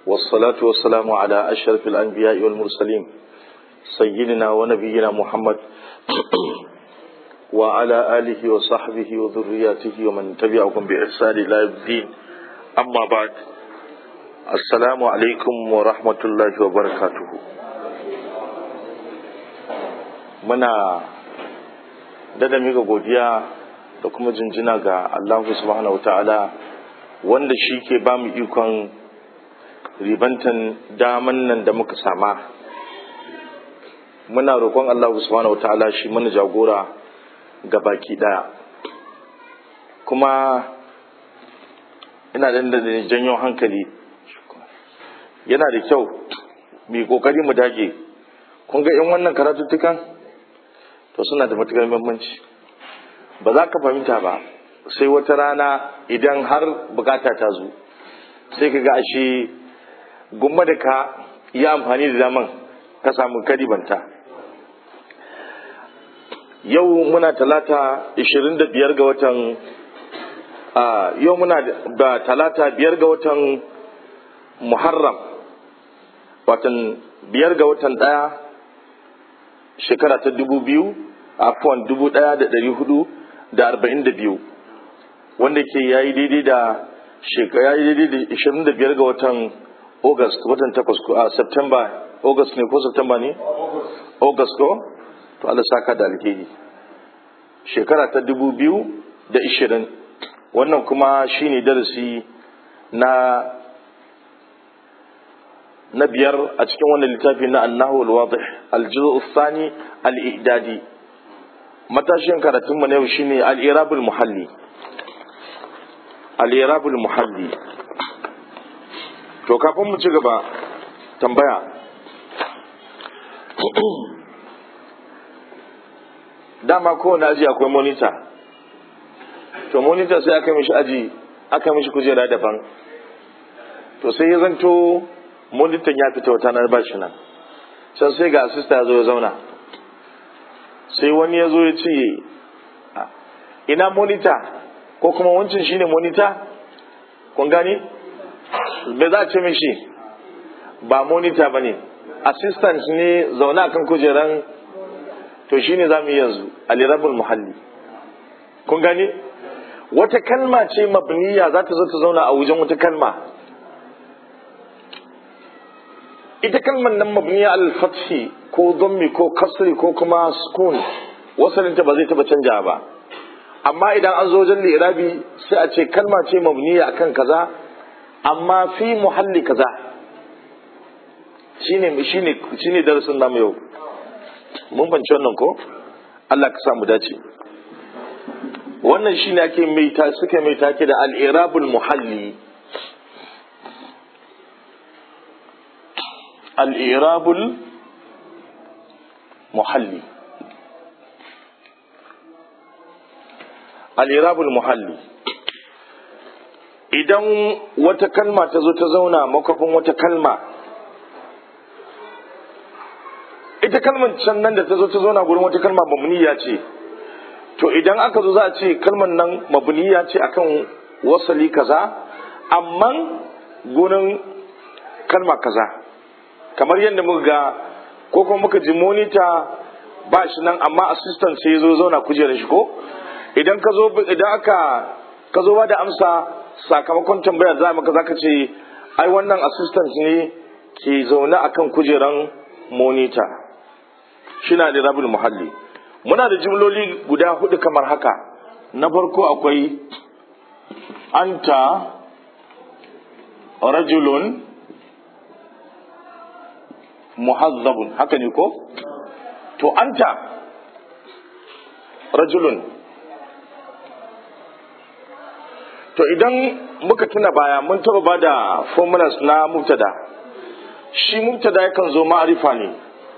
والصلاة والسلام على أشرف الأنبياء والمرسلين سيدنا ونبينا محمد وعلى آله وصحبه وذرياته ومن تبعهم بإحسان إلى يوم الدين أما بعد السلام عليكم ورحمة الله وبركاته muna dada mika godiya da kuma jinjina ga Allah subhanahu wa ta'ala wanda shi ke ba mu ikon ribantan daman nan da muka sama muna roƙon Allah subhanahu wa ta'ala shi mana jagora ga baki ɗaya kuma ina da janyo hankali yana da kyau mai ƙoƙari mu dage kun ga in wannan karatuttukan to suna da matuƙar muhimmanci ba za ka fahimta ba sai wata rana idan har bukata ta zo sai ka ga ashe gumma da ka yi amfani da daman ka samu karibanta yau muna talata 25 ga watan yau muna da talata biyar ga watan muharram watan biyar ga watan daya shekara ta dubu biyu afuwan dubu daya da dari hudu da arba'in da biyu wanda ke ya yi daidai da shekara ya yi daidai da ishirin da biyar ga watan august watan takwas a september august ne ko september ne august ko to Allah saka da alheri shekara ta dubu biyu da ishirin wannan kuma shine darasi na na biyar a cikin wannan littafi na annahu al-wadih al-juz'u thani al-i'dadi matashin karatun mu na yau shine al-irabul muhalli al-irabul muhalli to kafin mu ci gaba tambaya dama kowane aji akwai monitor to monitor sai aka mishi aji aka mishi kujera daban to sai ya zanto monitor ya fita wata na ba shi nan can sai ga asista ya zo ya zauna sai wani ya zo ya ce ina monitor ko kuma wancan shine monitor kun gani me za a ce mishi ba monitor ba ne assistant ne zaune akan kujeran to shine za mu yi yanzu alirabul muhalli kun gani wata kalma ce mabniya za ta zo ta zauna a wajen wata kalma ita kalmar nan mabniya al-fathi ko dhammi ko kasri ko kuma sukun wasalinta ba zai taba canja ba amma idan an zo wajen lirabi sai a ce kalma ce mabniya akan kaza amma fi muhalli kaza shine shine shine darasin namu yau mun banci wannan ko Allah ka sa mu dace wannan shine ake mai ta suka mai take da al-irabul muhalli al-irabul muhalli al-irabul muhalli idan wata kalma ta zo ta zauna makwafin wata kalma ita kalmar can nan da ta zo ta zauna gurin wata kalma mabniya ce to idan aka zo za a ce kalmar nan mabniya ce akan wasali kaza amma gurin kalma kaza kamar yadda muka ga ko kuma muka ji monita ba shi nan amma assistant sai ya zo zauna kujerar shi ko idan ka zo idan aka ka zo ba da amsa sakamakon tambaya za maka zaka ce ai wannan assistant ne ke zaune akan kujeran monita shina da rabul muhalli muna da jimloli guda hudu kamar haka na farko akwai anta rajulun muhazzabun haka ne ko to anta rajulun to idan muka tuna baya mun taba ba da formulas na mubtada shi mubtada yakan zo ma'arifa ne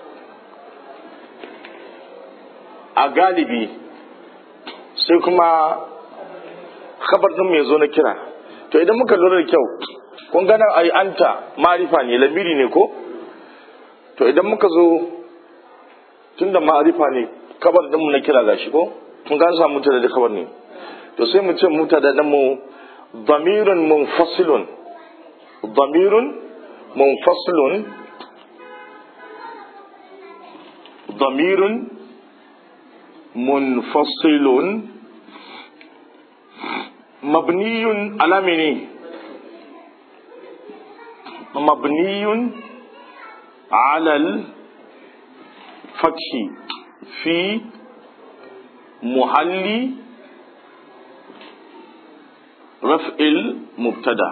a galibi sai kuma khabar din mai zo na kira to idan muka lura da kyau kun gana ai anta ma'arifa ne lamiri ne ko to idan muka zo tun da ma'arifa ne kabar din mu na kira gashi ko kun ga samu mutada da kabar ne to sai mu ce mutada din mu damirun munfasilun damirun munfasilun damirun munfasilun mabniyun alamini mabniyun alal fathi fi muhalli raf'il mubtada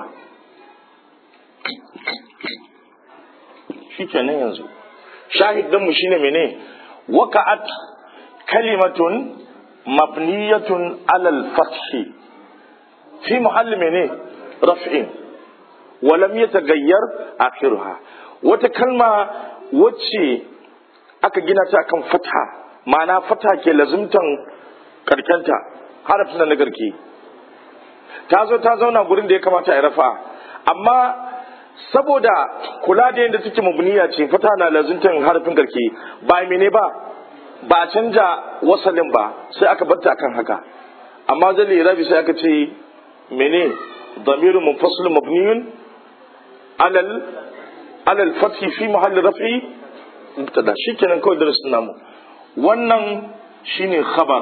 shi kenan yanzu shahidinmu shine mene waka'at kalimatun mabniyatun alal fathi fi muhalli mene raf'in walam yatagayyar akhiruha wata kalma wacce aka gina ta kan fatha ma'ana fatha ke lazumtan karkenta harafin na garke ta zo ta zauna gurin da ya kamata a rafa amma saboda kula da yadda take mabniya ce fata na lazuntan harafin garke ba mene ba ba canja wasalin ba sai aka barta akan haka amma zai lirabi sai aka ce mene damiru munfasil mabniyun alal alal fathi fi mahalli rafi mubtada shikenan kawai darasin namu wannan shine khabar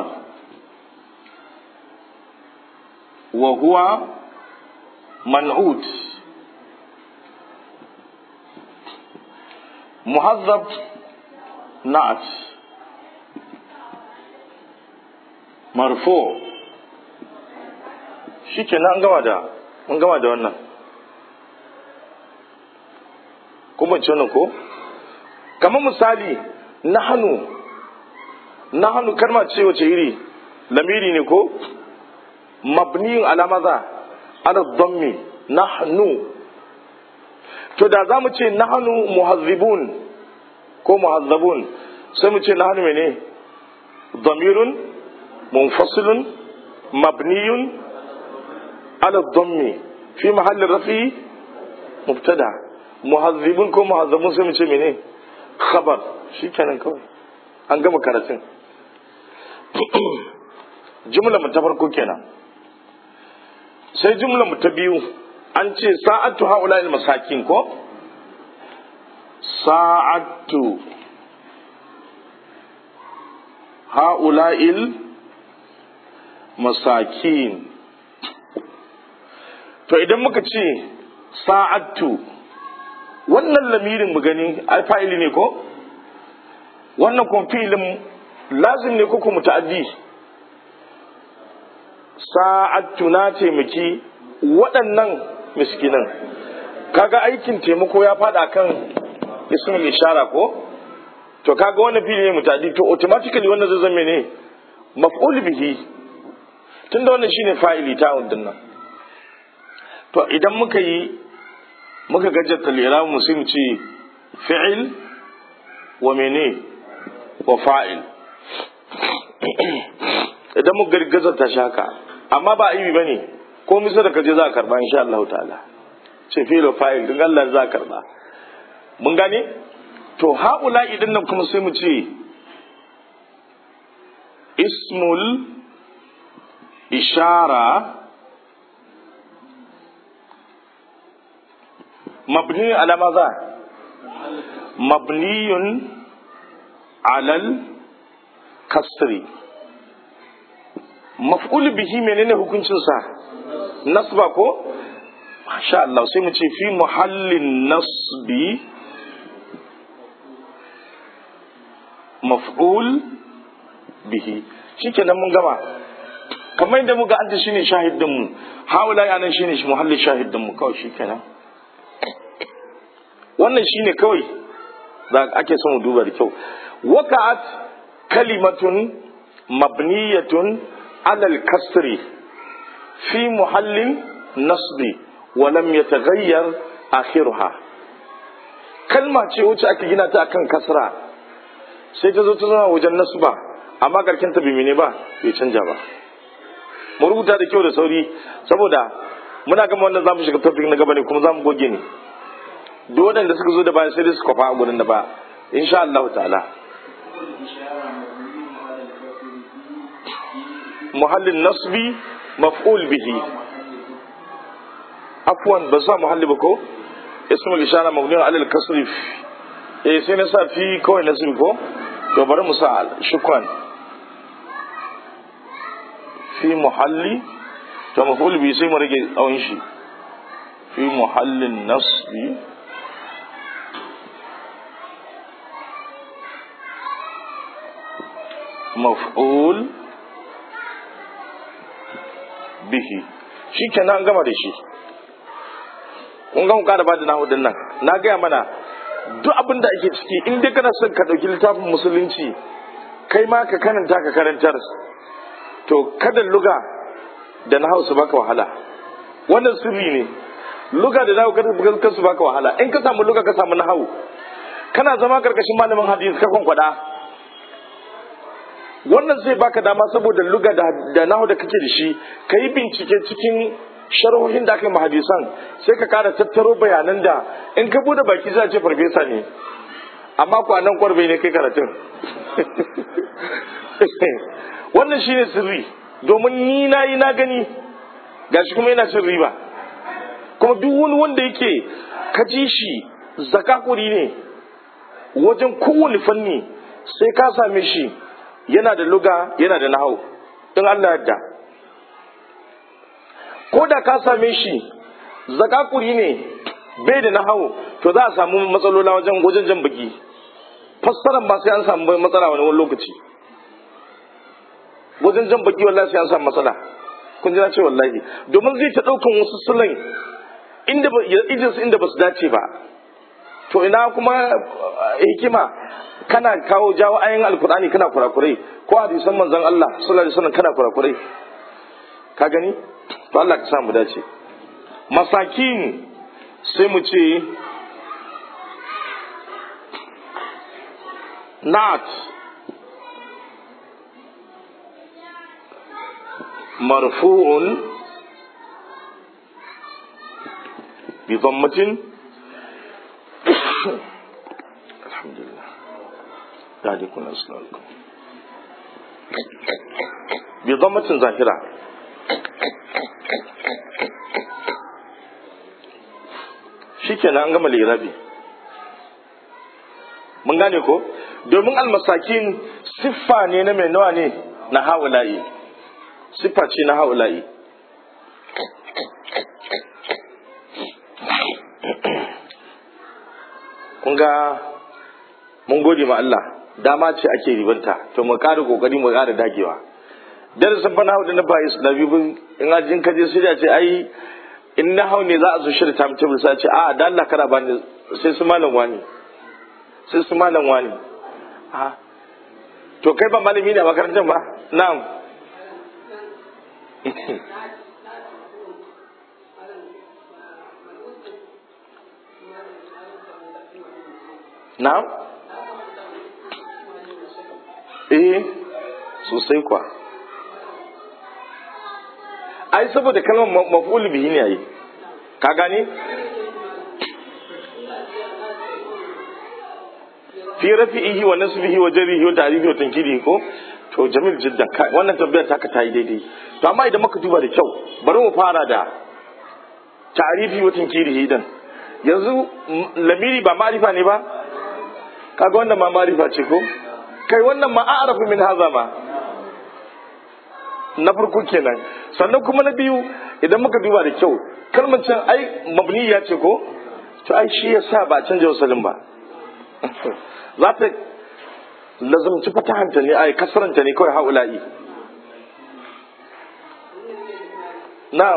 wa huwa man'ut muhazzab na'at marfu shikenan an gama da mun gama da wannan kuma ce wannan ko kamar misali nahanu nahanu kalma ce wace iri lamiri ne ko mabniyin ala maza ala dhammi nahnu to da za mu ce nahnu muhazzibun ko muhazzabun sai mu ce nahnu mene dhamirun munfasilun mabniyun ala dhammi fi mahalli rafi mubtada muhazzibun ko muhazzabun sai mu ce mene khabar shikenan kawai an gama karatun jumla mu ta farko kenan sai jumla mu ta biyu an ce sa'atu haula il masakin ko sa'atu haula il masakin to idan muka ce sa'atu wannan lamirin mu gani alfa'ili ne ko wannan kuma fi'ilin lazim ne ko kuma ta'addi sa'atu na taimaki waɗannan miskinan kaga aikin taimako ya fada kan ismul ishara ko to kaga wannan fili ne mutadi to automatically wannan zai zama ne maf'ul bihi tunda wannan shine fa'ili ta wannan nan to idan muka yi muka gajjata liramu mu sai mu ce fi'il wa mene wa fa'il idan muka gargazata shi haka amma ba aibi bane ko misa da kaje za a karba insha Allah ta'ala ce filo fa'il din Allah za a karba mun gane to haula idan nan kuma sai mu ce ismul ishara mabni ala maza mabniyun alal kasri maf'ul bihi menene hukuncinsa nasba ko masha Allah sai mu ce fi muhallin nasbi maf'ul bihi shikenan mun gama kamar yadda muga an shine shahidin mu haula ya nan shine shi muhallin shahidin mu kawai shikenan wannan shine kawai da ake son mu duba da kyau waka'at kalimatun mabniyatun alal kasri fi muhallin nasbi wa lam yataghayyar akhiruha kalma ce wacce ake gina ta akan kasra sai ta zo ta zama wajen nasba amma karkin ta bimine ba bai canja ba mu rubuta da kyau da sauri saboda muna gama wannan zamu shiga topic na gaba ne kuma zamu goge ne duk waɗanda suka zo da bayan sai dai su kwafa a gurin da ba insha Allah ta'ala muhallin nasbi maf'ul bihi afwan ba sa muhalli ba ko ismul ishara mabni ala al-kasr eh sai na sa fi kawai nasbi ko to bari mu sa shukran fi muhalli to maful bi sai mu rage tsawon shi fi muhallin nasbi maf'ul bihi shi kenan gama da shi kun ga muka da bada nahu nan na gaya mana duk abin da ake ciki in dai kana son ka ɗauki littafin musulunci kai ma ka karanta ka karantar to kada luga da nahu su baka wahala wannan sirri ne luga da nahu kada su baka wahala in ka samu luga ka samu nahu kana zama karkashin malamin hadisi ka kwankwada wannan zai baka dama saboda luga da nahu da kake da shi ka yi bincike cikin sharhohin da aka yi hadisan sai ka kara tattaro bayanan da in ka bude baki za ce farfesa ne amma kwanan kwarbe ne kai karatun wannan shi ne sirri domin ni na yi na gani gashi kuma yana cin riba kuma duk wani wanda yake ka ji shi zakakuri ne wajen kowane fanni sai ka same shi yana da luga yana da nahau in Allah yadda ko da ka same shi zakakuri ne bai da nahau to za a samu matsalola wajen wajen jan baki fassaran ba sai an samu matsala wani wani lokaci wajen jan baki wallahi sai an samu matsala kun ji na ce wallahi domin zai ta daukan wasu sulan inda ba inda ba su dace ba to ina kuma hikima kana kawo jawo ayin alkur'ani kana kurakurai ko hadisan manzon Allah sallallahu alaihi wasallam kana kurakurai ka gani to Allah ka samu dace masakin sai mu ce nat marfu'un bi dhammatin alhamdulillah ذلكم أسلالكم بضمة ظاهرة shikenan an gama lirabi mun gane ko domin almasakin siffa ne na mai nawa ne na haula'i siffa ce na haula'i kun ga mun gode ma Allah dama ce ake ribanta to mu ƙara kokari mu ƙara dagewa darasin fa na na ba islami bin in ajin ka je sai ce ai in na hau ne za a zo shirya ta mutum sai ce a da Allah kara bani sai su malam wani sai su malam wani a to kai ba malami ne a makarantar ba na'am na'am eh sosai kwa ai saboda kalmar maf'ul bihi ne ai ka gane fi rafi'ihi wa nasbihi wa jarihi wa ta'rifi wa tankidi ko to jamil jiddan wannan tambayar taka ta yi daidai to amma idan muka duba da kyau bari mu fara da ta'rifi wa tankidi dan yanzu lamiri ba ma'rifa ne ba kaga wannan ma ma'rifa ce ko kai wannan ma a'rafu min haza ma na farko kenan sannan kuma na biyu idan muka duba da kyau kalmar can ai mabniya ce ko to ai shi yasa ba canja wasalin ba za ta lazumci fatahanta ne ai kasaranta ne kawai haula'i na'am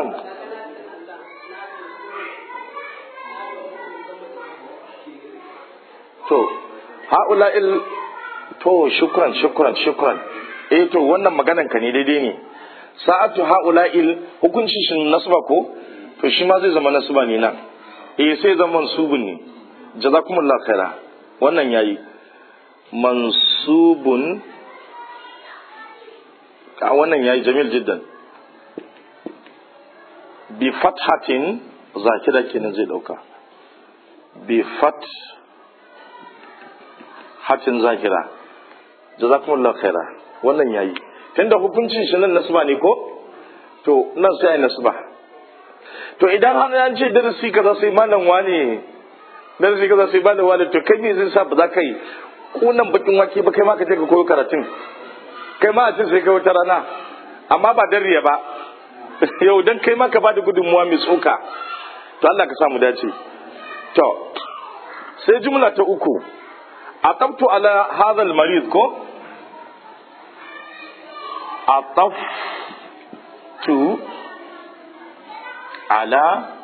to haula'il to shukran shukran shukran eh to wannan maganan ka ne daidai ne sa'atu haula'il hukunci shi nasba ko to shi ma zai zama nasba ne nan eh sai zama mansubun ne jazakumullahu khaira wannan yayi mansubun a wannan yayi jamil jiddan bi fathatin zakira kenan zai dauka bi fat hatin zakira jazakumullahu khaira wannan yayi tunda hukuncin shi nan nasba ne ko to nan sai ai nasba to idan har an ce darasi kaza sai malam wane darasi kaza sai ba da walid to kai me zai sa ba za ka yi kunan bakin wake ba kai ma ka je ka koyo karatun kai ma a ce sai kai wata rana amma ba dan riya ba yau dan kai ma ka bada gudunmuwa mai tsoka to Allah ka samu dace to sai jumla ta uku aqabtu ala hadha al-marid ko aqaftu ala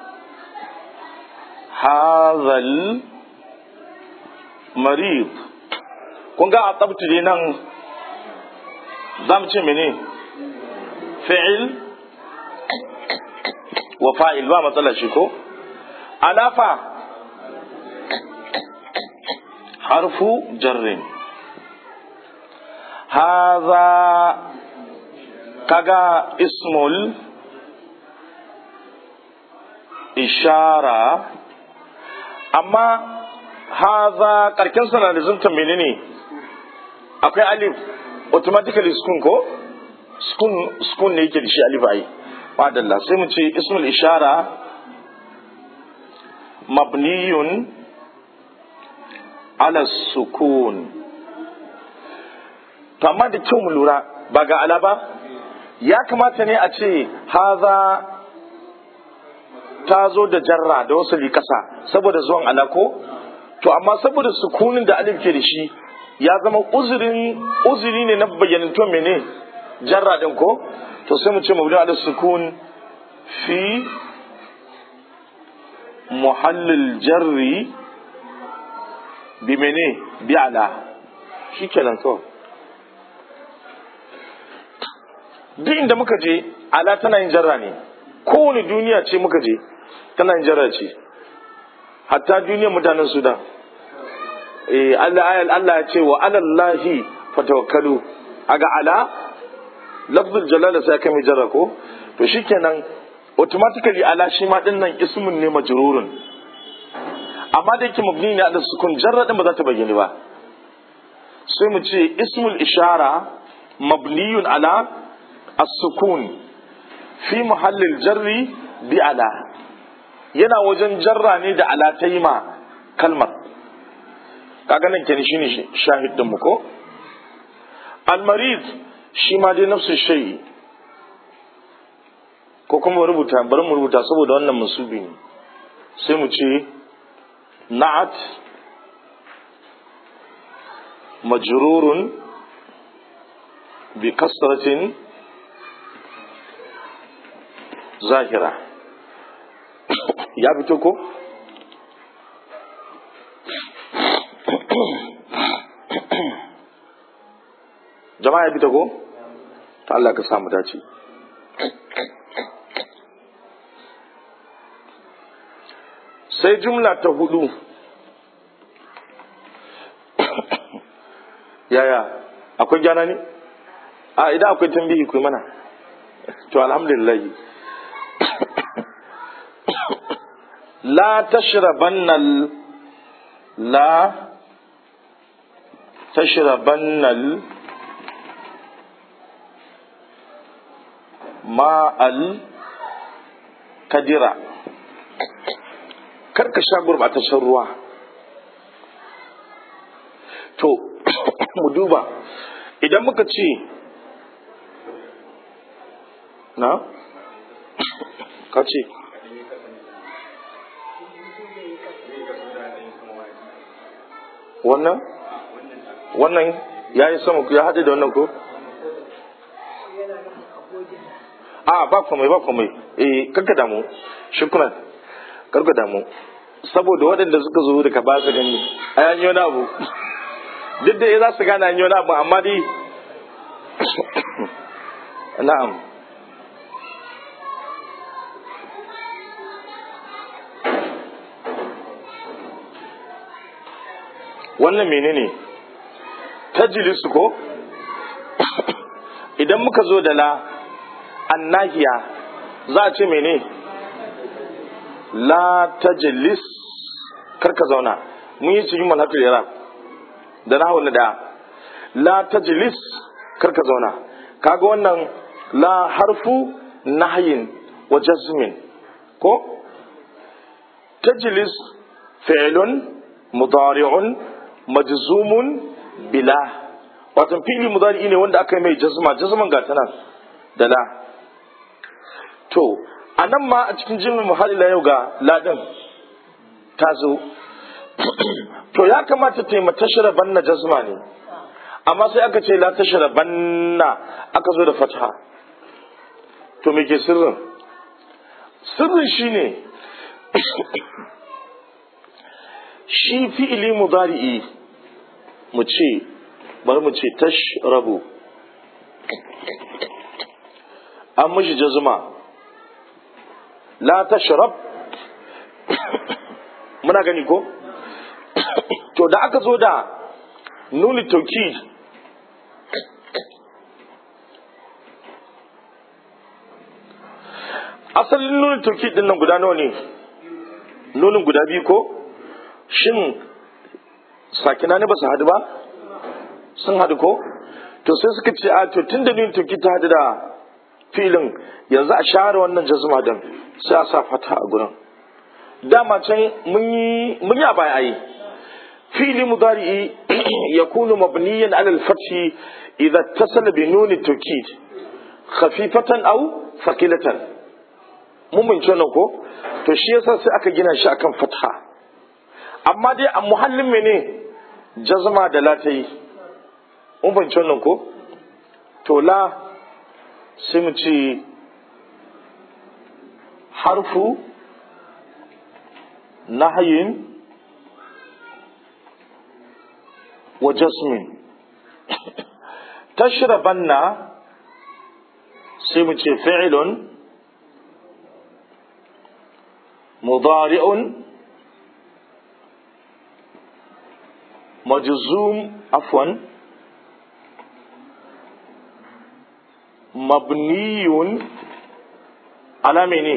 hadha al-marid kun ga aqabtu dai nan zamu ce mene fi'il wa fa'il ba matsala shi ko alafa harfu jarrin haza kaga ismul ishara amma haza karken sana da zunta menene akwai alif automatically sukun ko sukun ne yake da shi alif ai madalla sai mu ce ismul ishara mabniyun ala sukun to amma da kyau mu lura ba ga ala ba ya kamata ne a ce haza ta zo da jarra da wasu kasa saboda zuwan ala ko to amma saboda sukunin da alif ke da shi ya zama uzurin uzuri ne na bayyanantuwan mene jarra din ko to sai mu ce mabni ala sukun fi muhallil jarri bi mene bi ala shi kenan kawai duk inda muka je ala tana yin jarra ne kowane duniya ce muka je tana yin jarra ce hatta duniyar mutanen sudan eh Allah ayal Allah ya ce wa alallahi fatawakkalu aga ala lafzul jalala sai kai mai jarra ko to shikenan automatically ala shi ma din nan ismun ne majrurun amma da yake mabni ne ala sukun jarra din ba za ta bayyana ba sai mu ce ismul ishara mabniyun ala as-sukun fi muhallil jarri bi ala yana wajen jarra ne da ala ta yi ma kalmar kaga nan kenan shine shahid din mu ko al-marid shi ma dai nafsu shay ko kuma rubuta bari mu rubuta saboda wannan musubi ne sai mu ce na'at majrurun bi kasratin zahira ya fito ko jama'a ya fito ko ta Allah ka samu dace sai jumla ta hudu yaya akwai gyana ne a idan akwai tambihi ku mana to alhamdulillah la tashrabanna la tashrabanna ma'al kadira karka sha gurbataccen ruwa to mu duba idan muka ce na ka ce wannan wannan ya yi sama ya haɗe da wannan ko a ba komai ba komai eh karka damu shukran karka damu saboda waɗanda suka zo daga ba su gani a yanyi wani abu duk da za su gane yanyi wani abu amma dai na'am wannan menene tajlisu ko idan muka zo da la annahiya za a ce mene la tajlis karka zauna mun yi cikin manhatul iraq da na na da la tajlis karka zauna kaga wannan la harfu nahyin wa jazmin ko tajlis fi'lun mudari'un majzumun bila wato fi'li mudari ne wanda aka yi mai jazma jazman ga tana da la to anan ma a cikin jimin muhallila yau ga ladin ta zo to ya kamata ta yi matashara banna jazma ne amma sai aka ce la tashara banna aka zo da fatha to me ke sirrin sirrin shine shi fi'ili mudari'i mu ce bari mu ce tashrabu an mishi jazma la tashrab muna gani ko to da aka zo da nuni tauki asalin nunin tauki din nan guda nawa ne nunin guda biyu ko shin sakina ne ba su hadu ba sun hadu ko to sai suka ce a to tun da nunin tauki ta hadu da filin yanzu a share wannan jazuma din sai a sa fata a gurin dama can mun yi a baya ayi fili mudari'i yakunu mabniyan ala al-fathi idza ittasala bi nun at-tawkid khafifatan aw thaqilatan mun bin nan ko to shi yasa sai aka gina shi akan fatha amma dai a muhallin mene jazma da la ta yi mun bin nan ko to la sai mu ce harfu nahyin wa jasmin tashrabanna sai mu ce fi'ilun mudari'un majzum afwan mabniyun ala mene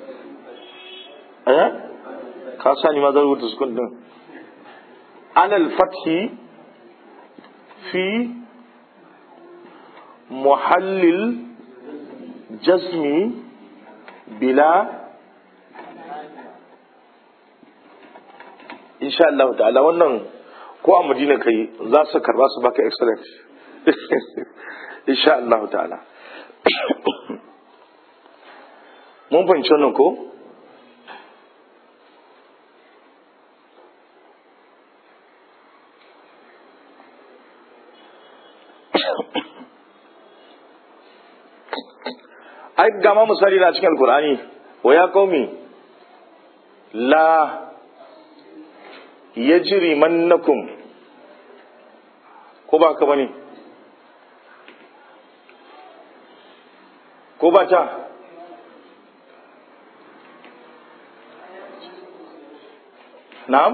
eh ka sani ma zan rubuta sukun din alal fathi fi muhallil jazmi bila insha Allah ta'ala wannan ko a madina kai za su karba su baka excellent insha Allah ta'ala mun fahimci wannan ko ai gama misali na cikin alkur'ani wa ya qaumi la yajri mannakum ko ba ka bane ko ba ta na'am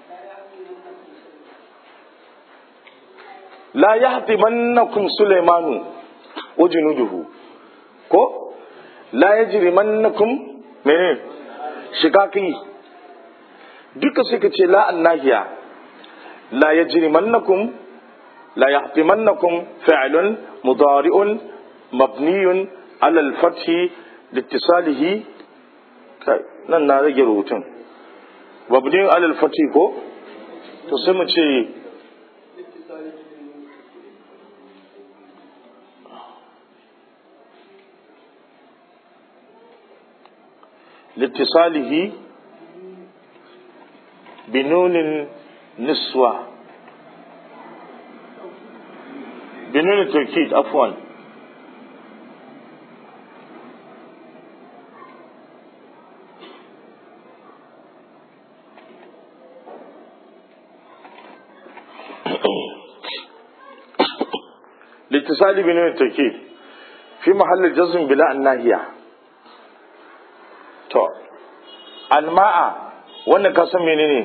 la yahtimannakum sulaymanu wa junuduhu ko la yajrimannakum mene shikaki duka suka ce la annahiya la yajrimannakum la yahtimannakum fi'lun mudari'un mabniyun ala al-fathi liittisalihi kai nan na rage rubutun mabniyun ala al-fathi ko to sai mu ce لاتصاله بنون النسوة بنون التوكيد عفوا لاتصال بنون التوكيد في محل الجزم بلا الناهيه to alma'a wannan ka san menene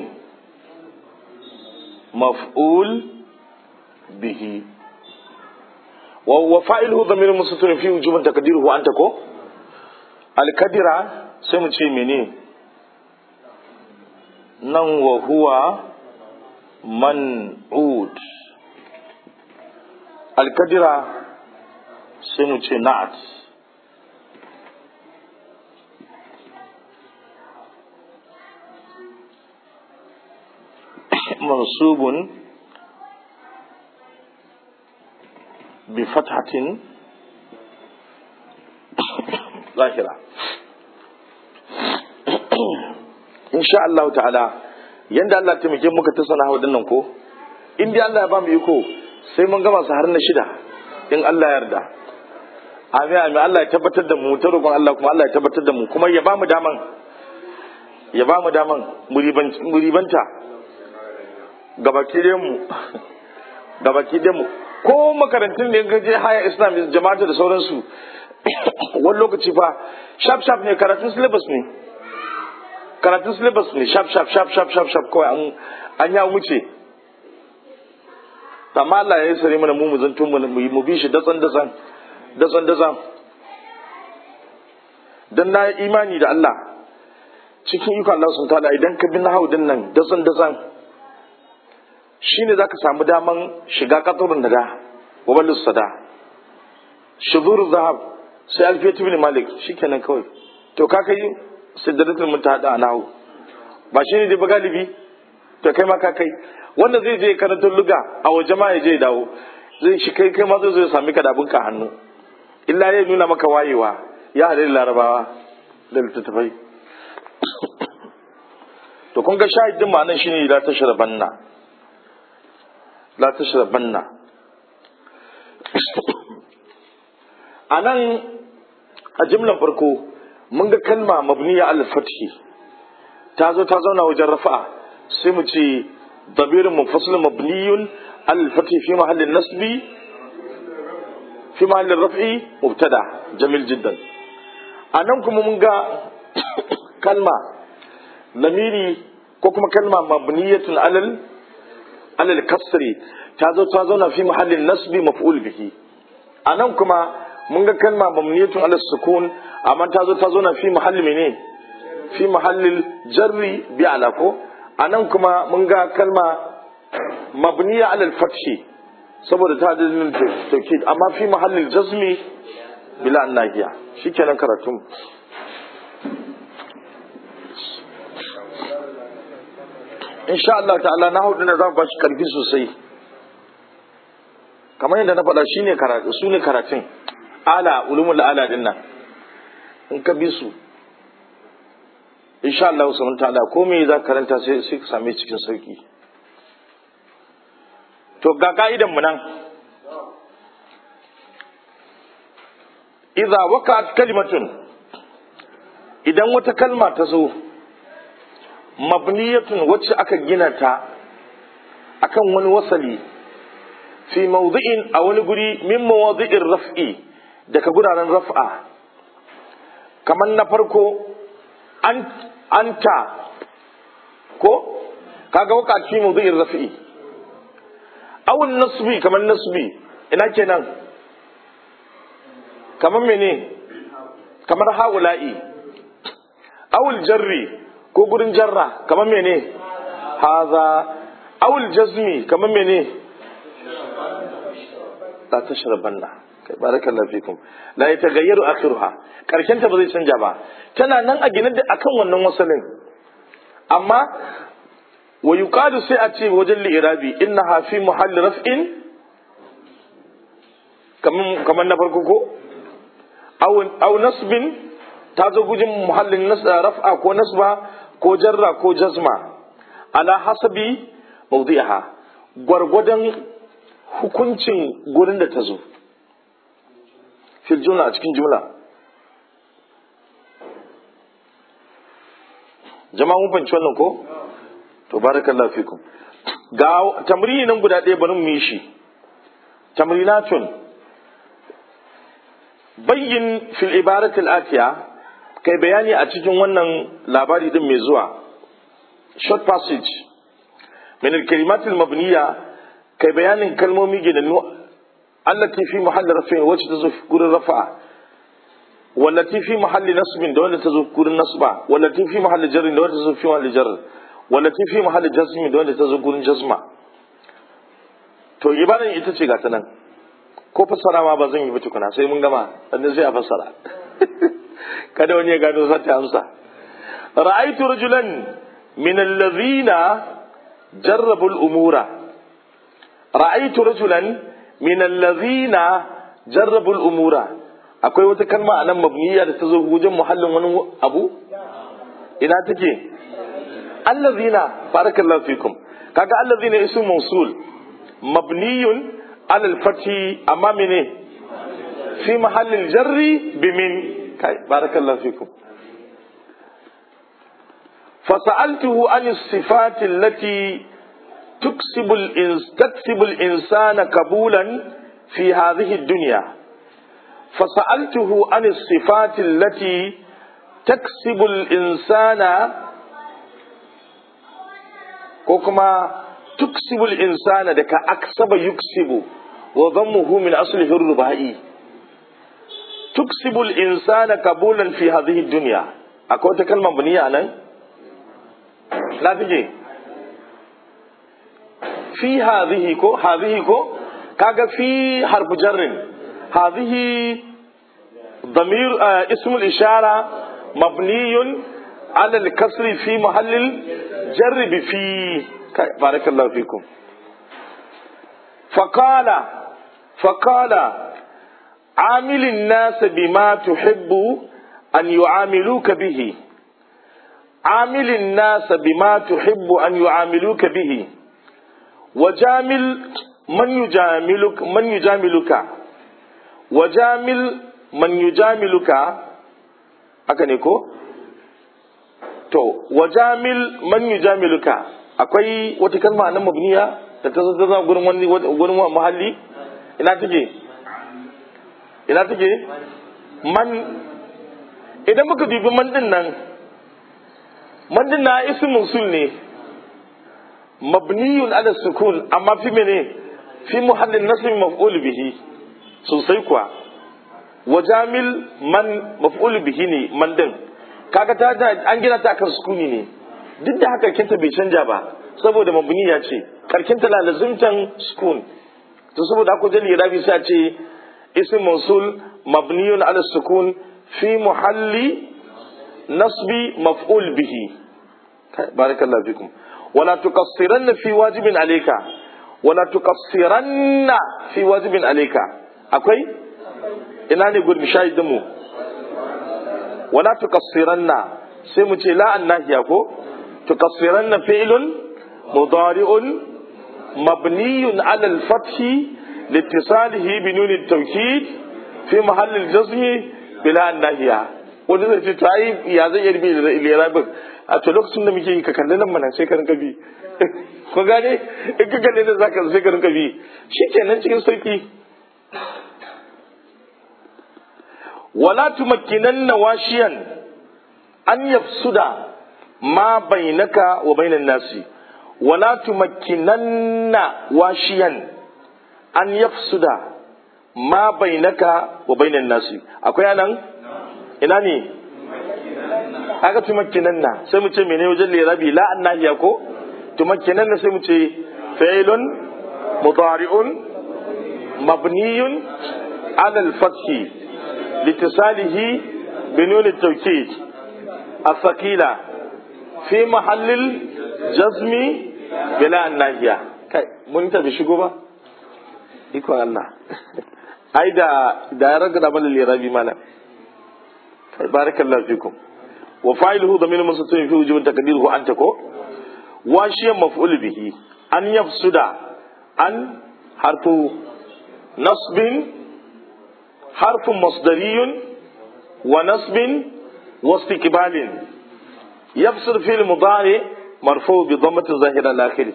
maf'ul bihi wa wa fa'iluhu dhamirun mustatirun fi wujuban taqdiruhu anta ko alkadira sai mu ce mene nan wa huwa man'ud alkadira sai mu ce na'at mansubun bi fathatin zahira insha Allah ta'ala yanda Allah taimake muka ta sana nan ko in dai Allah ya ba mu iko sai mun gama su har na shida in Allah ya yarda amin amin Allah ya tabbatar da mu ta roƙon Allah kuma Allah ya tabbatar da mu kuma ya ba mu daman ya ba mu daman mu ribanta gabaki da mu gabaki da mu ko makarantun da ga je haya islam jama'ata da sauransu wani lokaci fa sharp sharp ne karatun syllabus ne karatun syllabus ne sharp sharp sharp sharp sharp sharp kawai an an ya wuce amma Allah ya yi sare mana mu mu zanto mu mu bi shi datsan datsan datsan datsan dan na imani da Allah cikin iko Allah sun tada idan ka bi nahawu din nan datsan datsan shine zaka samu daman shiga katurun da da wabalus sada shudur zahab sai alfiyatu bin malik shikenan kawai to ka kai sidratul muntaha a nahu ba shine dai ba galibi to kai ma ka kai wanda zai je karanta luga a waje ma ya je dawo zai shi kai kai ma zai zo sami ka da abinka hannu illa ya nuna maka wayewa ya haɗe da larabawa da littattafai to kun ga shahidin ma'anar shine la tashrabanna la tashrabanna a nan a jimlan farko mun ga kalma mabniya al-fathi ta zo ta zauna wajen rafa'a sai mu ce dabirin munfasil mabniyun al-fathi fi mahallin nasbi fi mahallin raf'i mubtada jamil jiddan a nan kuma mun ga kalma lamiri ko kuma kalma mabniyatun alal alal kasri ta zo ta zauna fi mahallin nasbi maf'ul bihi a nan kuma mun ga kalma mamniyatun ala sukun amma ta zo ta zo na fi mahalli mene fi mahallil jarri bi ala ko anan kuma mun ga kalma mabniya ala fathi saboda ta da dalilin tawkid amma fi mahallil jazmi bila annahiya shikenan karatun insha Allah ta'ala na hudu na za ku bashi karfi sosai kamar yadda na faɗa shine karatu su ne karatun ala ulumul ala din nan in ka bi su insha Allah subhanahu ta'ala ko me za ka karanta sai sai ka same cikin sauki to ga ka'idan mu nan idza waqa'at kalimatun idan wata kalma ta zo mabniyatun wacce aka gina ta akan wani wasali fi mawdi'in a wani guri min mawadi'ir raf'i daga guraren raf'a kamar na farko an anta ko kaga waka fi mawdi'ir raf'i awun nasbi kamar nasbi ina kenan kamar mene kamar haula'i awul jarri ko gurin jarra kamar mene haza awul jazmi kamar mene la tashrabanna kai barakallahu fikum la yataghayyaru akhiruha karshen ta ba zai canja ba tana nan a gine da akan wannan wasalin amma wa yuqadu sai a ce wajen li'irabi innaha fi muhalli raf'in kaman kaman na farko ko aw aw nasbin ta zo gujin muhallin raf'a ko nasba ko jarra ko jazma ala hasabi mawdi'aha gwargwadon hukuncin gurin da ta zo fil jumla a cikin jumla jama'a mun fahimci wannan ko to barakallahu fikum ga tamrini nan guda ɗaya bari mu yi shi tamrinatun bayyin fil ibarat al-atiya kai bayani a cikin wannan labari din mai zuwa short passage min al-kalimat al-mabniya kai bayanin kalmomi ginannu allati fi mahalli rafin wacce ta zo gurin rafa'a wallati fi mahalli nasbin da wanda ta zo gurin nasba wallati fi mahalli jarrin da wanda ta zo fi mahalli jarr wallati fi mahalli jazmin da wanda ta zo gurin jazma to ibadan ita ce gata nan ko fassara ma ba zan yi ba tukuna sai mun gama sannan sai a fassara kada wani ya gano za ta amsa ra'aitu rajulan min allazina jarrabul umura ra'aytu rajulan min allazina jarrabul umura akwai wata kalma a nan mabniya da ta zo wajen muhallin wani abu ina take allazina barakallahu fikum kaga allazina ismu mawsul mabniyun ala al-fathi amma mene fi mahallil jarri bimin kai barakallahu fikum فسألته عن الصفات التي تكسب الإنس تكسب الإنسان قبولا في هذه الدنيا فسألته عن الصفات التي تكسب الإنسان وكما تكسب الإنسان دك أكسب يكسب وضمه من أصله الرباعي تكسب الإنسان قبولا في هذه الدنيا أكو كلمة بنية أنا لا تجي في هذه كو هذه كو كاغا في حرف جر هذه ضمير آه اسم الإشارة مبني على الكسر في محل الجر بفي بارك الله فيكم فقال فقال عامل الناس بما تحب أن يعاملوك به عامل الناس بما تحب أن يعاملوك به وجامل من يجاملك من يجاملك وجامل من يجاملك haka ne ko to wajamil man yujamiluka akwai wata kalma nan mabniya da ta zo ta gurin wani gurin muhalli ina take ina take man idan muka dubi man din nan man din na ismul sul ne mabniyun ala sukun amma fi mene fi muhallin nasb maf'ul bihi sosai kuwa wajamil man maf'ul bihi ne man din kaga ta an gina ta kan sukuni ne duk da haka kinta bai canja ba saboda mabniya ce karkinta la lazimtan sukun to saboda ako jali rabi sai ce ism mawsul mabniyun ala sukun fi muhalli nasbi maf'ul bihi barakallahu fikum wala tuqassiranna fi wajibin alayka wala tuqassiranna fi wajibin alayka akwai ina ne gurbin shahidin mu wala tuqassiranna sai mu ce la annahiya ko tuqassiranna fi'lun mudari'un mabniyun ala al-fath لاتصاله بنون التوكيد في محل الجزم بلا الناهية wanda zai ce to ai ya zai yarbi da lirabin a to lokacin da muke yi ka kalli nan mana sai ka rinka bi ko gane in ka kalli nan zaka sai ka rinka bi shikenan cikin sauki wala tumakkinanna washiyan an yafsuda ma bainaka wa bainan nasi wala tumakkinanna washiyan an yafsuda ma bainaka wa bainan nasi akwai anan ina ne aka tumakkinanna sai mu ce mene wajen lirabi la annahiya ko tumakkinanna sai mu ce fa'ilun mudari'un mabniyun ala al-fathi litisalihi binun at-tawkid الثقيلة في محل الجزم بلا الناهية kai mun tafi shigo ba ikon Allah ai da da ya raga da mana lirabi mana kai barakallahu fikum wa fa'iluhu damir musatun fi wujub taqdiruhu anta ko wa shi maf'ul bihi an yafsuda an harfu nasbin harfu masdariyun wa nasbin wa istiqbalin yafsir fi al-mudari marfu bi dhammati zahira al-akhir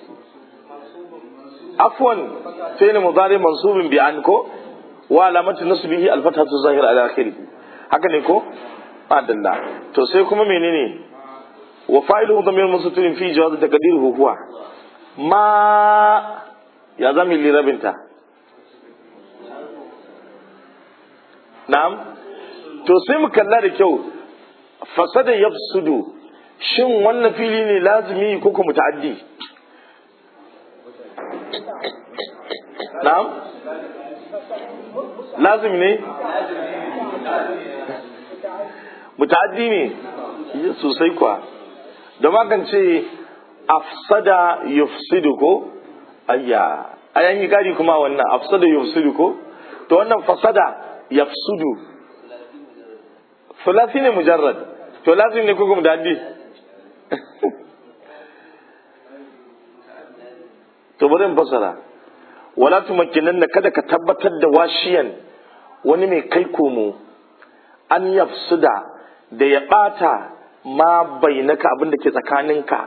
عفوا فعل مضارع منصوب بأن كو وعلامة نصبه الفتحة الظاهرة على آخره haka ne ko adalla to sai kuma menene wa fa'iluhu dhamir mustatir fi jawaz taqdiruhu huwa ma ya zami lirabinta na'am to sai mu kalla da kyau fasada yafsudu shin wannan fili ne lazimi ko kuma muta'addi na'am lazim ne muta'addi ne sosai kuwa da magance afsada yufsidu ko ayya ayan yi gari kuma wannan afsada yufsidu ko to wannan fasada yafsudu sulasi ne mujarrad to lazim ne ko kuma dadi to bari in fasara wala tumakkinan kada ka tabbatar da washiyan wani mai kai komo an yafsuda da ya bata ma bainaka abin da ke tsakaninka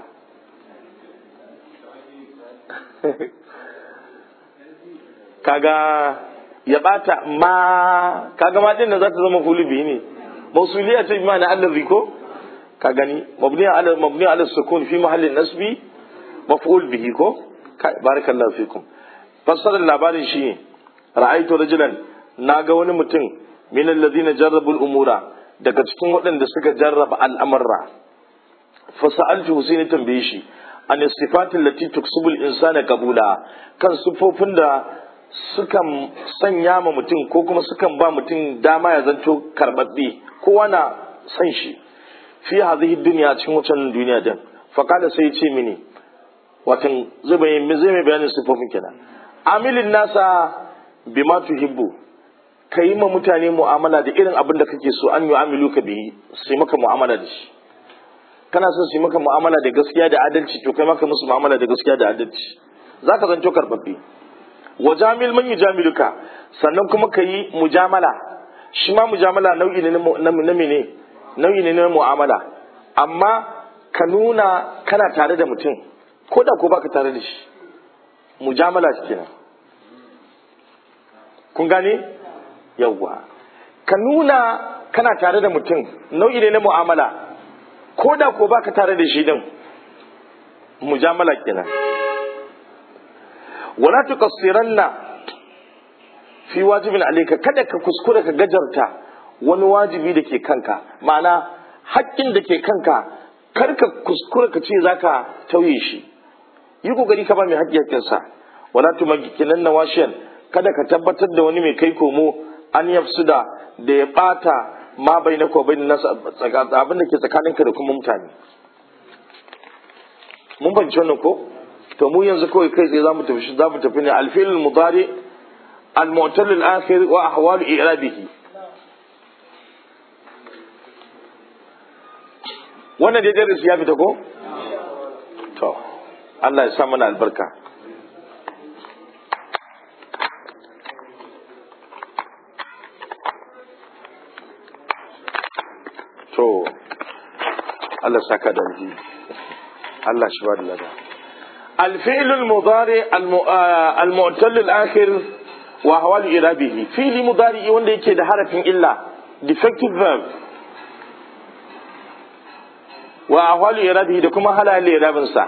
kaga ya bata ma kaga ma din da za ta zama fulubi ne mausuliya ta bi ma'ana allazi ko ka gani mabni ala mabni ala sukun fi mahallin nasbi maf'ul bihi ko barakallahu fikum fassarar labarin shi ne ra'aitu rajulan naga wani mutum min alladhina jarrabu al-umura daga cikin waɗanda suka jarraba al'amarra fa sa'altu sai tambaye shi an sifatin lati tuksubul insana qabula kan sufofin da sukan sanya ma mutum ko kuma sukan ba mutum dama ya zanto karbabbe kowa na san shi fi hadhihi dunya cikin wucin duniya din fa kada sai ya ce mini watan zai bayyana zai mai bayanin sufofin kenan amilin nasa bima tuhibbu ka yi ma mutane mu'amala da irin abin da kake so an yi amilu ka biyi sai maka mu'amala da shi kana son su yi maka mu'amala da gaskiya da adalci to kai maka musu mu'amala da gaskiya da adalci za ka zanto karbabbe wa jamil man yujamiluka sannan kuma ka yi mujamala shi ma mujamala nau'i ne na mene nau'i ne na mu'amala amma ka nuna kana tare da mutum ko da ko baka tare da shi mujamala kenan kun gane yawwa ka nuna kana tare da mutum nau'i ne na mu'amala ko da ko baka tare da shi din mujamala kenan wala tuqassiranna fi wajibin alayka kada ka kuskura ka gajarta wani wajibi da ke kanka ma'ana haƙƙin da ke kanka kar ka kuskura ka ce zaka tauye shi yi kokari ka ba mai haƙƙi haƙƙinsa wala tumakinan washiyan kada ka tabbatar da wani mai kai komo an yafsuda da ya bata ma bai na ko bai na abin da ke tsakaninka da kuma mutane mun banci wannan ko to mu yanzu kawai kai tsaye zamu tafi zamu tafi ne alfil mudari al-mu'tal al-akhir wa ahwal i'rabihi wannan dai darasi ya fita ko to Allah ya sa mana albarka to Allah saka da alji Allah shi ba da lada الفعل المضارع المعتل الآخر وأحوال إرابه فعل مضارع wanda yake da harafin illa defective verb wa ahwal irabihi da kuma halayen irabin sa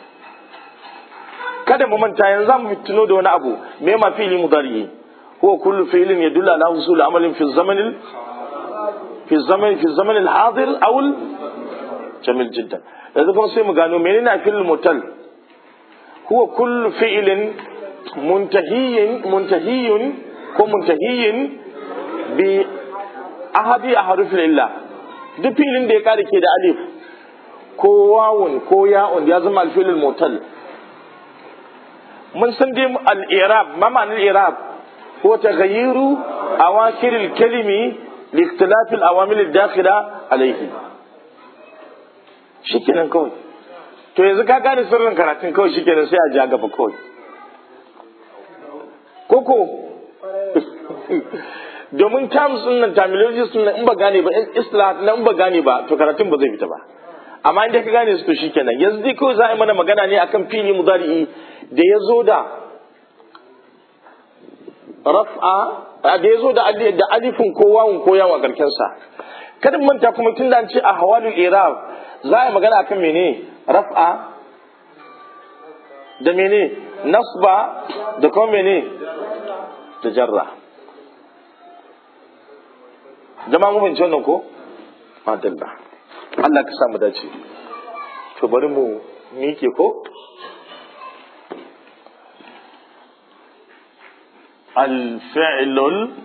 kada mu manta yanzu zamu tuno da wani abu me ma fi'li mudari huwa kullu fi'lin yadullu ala husul amalin fi zaman fi zaman fi zaman al-hadir aw jamil jiddan yanzu kuma sai mu gano menene fi'l mutal huwa kullu fi'lin muntahiyin muntahiyun ko muntahiyin bi ahadi ahrufil illa duk fi'lin da ya kare ke da alif ko wawun ko ya'un ya zama alfilul mutal mun san dai al-i'rab ma ma'anar i'rab huwa taghayyiru awakir al-kalimi li ikhtilaf al-awamil ad-dakhila alayhi shikenan kawai to yanzu ka gane sirrin karatun kawai shikenan sai a ja gaba kawai koko domin terms din nan terminologies din nan in ba gane ba islah nan in ba gane ba to karatun ba zai fita ba amma inda ka gane su to shikenan yanzu dai kawai za a yi mana magana ne akan fili mudari'i da ya zo da raf'a da ya zo da da alifin ko wawun ko yawon karken sa kada manta kuma tun da an ce a hawalul irab za a yi magana akan mene raf'a da mene nasba da kuma mene da jarra jama'a mu fahimci wannan ko madalla Allah ka samu dace to bari mu miƙe ko الفعل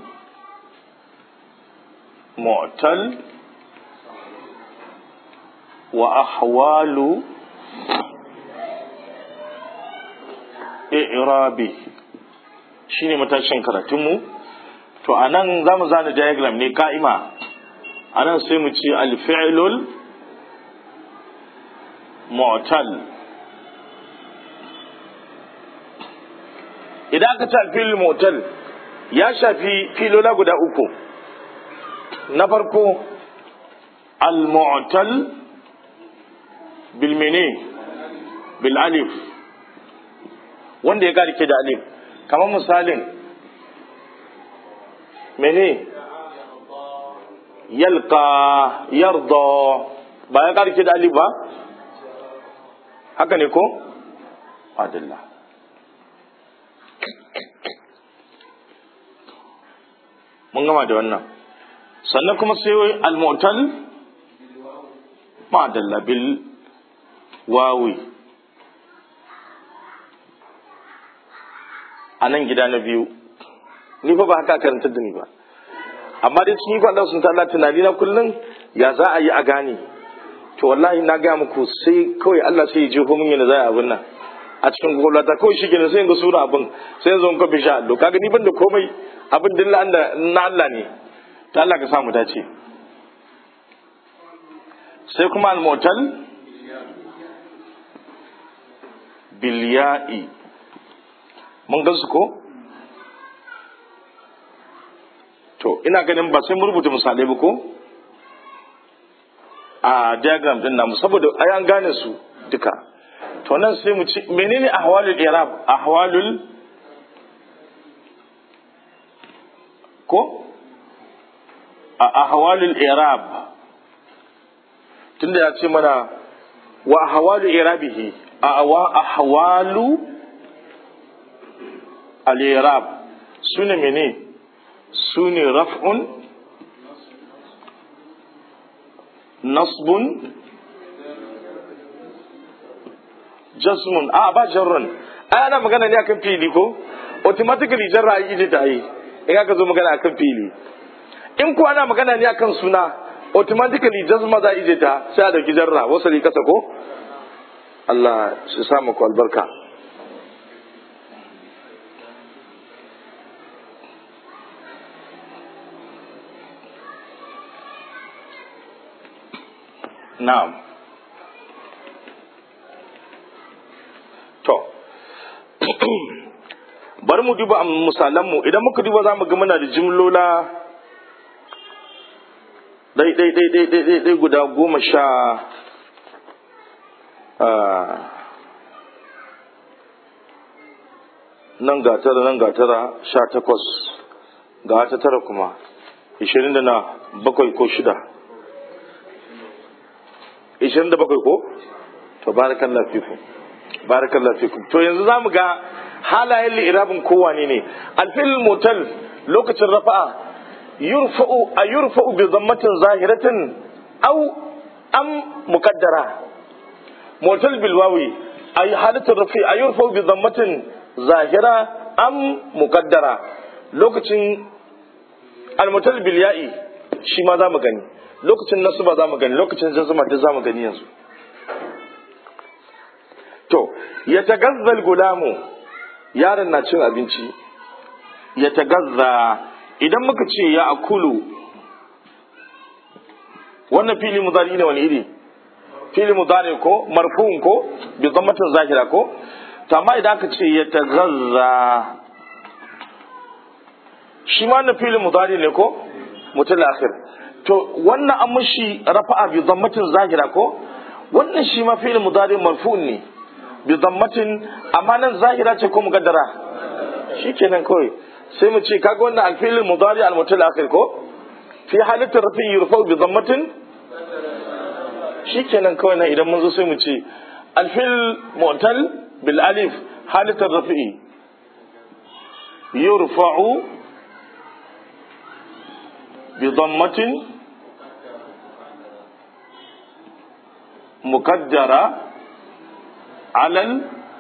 المعتل وأحوال i'rabi shine matashin karatunmu to anan zamu zana diagram ne ka'ima anan sai mu ce al-fi'lul mu'tal idan aka ce al mu'tal ya shafi filola guda uku na farko al-mu'tal bil mene bil alif wanda ya karike da alif kamar misalin mene yalqa yarda ba ya karike da alif ba haka ne ko adalla mun gama da wannan sannan kuma sai al-mu'tal ma'adalla bil wawi a nan gida na biyu ni fa ba haka karantar da ni ba amma dai cikin ikon Allah sun ta'ala tunani na kullum ya za a yi a gane to wallahi na ga muku sai kawai Allah sai ya jefo min yana za a abin nan a cikin gwamnati ta kawai shi kenan sai ga sura abin sai yanzu in ka bisha allo kaga ni ban da komai abin dilla na Allah ne ta Allah ka samu dace sai kuma al-mu'tal bilya'i mun gansu ko to ina ganin ba sai mu rubuta misalai ba ko a diagram din namu saboda ai an gane su duka to nan sai mu ci menene ahwalul i'rab ahwalul ko a ahwalul i'rab tunda ya ce mana wa ahwalu i'rabihi a wa ahwalu al-i'rab sune mene sune raf'un nasbun jasmun a ba jarrun ai ana magana ne akan fili ko automatically jarra ai ije ta yi in aka zo magana akan fili in ko ana magana ne akan suna automatically jazma za ije ta sai a dauki jarra wasali kasa ko Allah shi sa muku albarka na'am to bari mu duba misalanmu idan muka duba za mu ga muna da jimlola ɗai ɗai ɗai ɗai ɗai ɗai ɗai guda goma sha nan ga tara nan ga tara sha takwas ga ta tara kuma ishirin da na bakwai ko shida ishirin da bakwai ko to barakallah fikum barakallah fikum to yanzu za mu ga halayen li'irabin kowane ne alfil motal lokacin rafa'a yurfa'u a yurfa'u bi zammatin zahiratin au am muqaddara motal bil wawi ay halatul rafi a yurfa'u bi zammatin zahira am muqaddara lokacin almutal bil ya'i shi ma za mu gani lokacin nasuba za mu gani lokacin jazma duk za mu gani yanzu to ya tagazzal gulamu yaron na cin abinci ya tagazza idan muka ce ya akulu wannan fili mudari ne wani iri fili mudari ko marfu'un ko bi zammatin zahira ko to amma idan aka ce ya tagazza shi ma wannan fili mudari ne ko mutul akhir to wannan an mushi rafa'a bi zammatin zahira ko wannan shi ma fili mudari marfu'un ne bi zammatin amma nan zahira ce ko mugaddara shikenan kawai sai mu ce kaga wannan alfilin mudari almutal akhir ko fi halatin rafi yurfau bi zammatin shikenan kawai nan idan mun zo sai mu ce alfil mu'tal bil alif halatin rafi yurfa'u bi zammatin muqaddara alal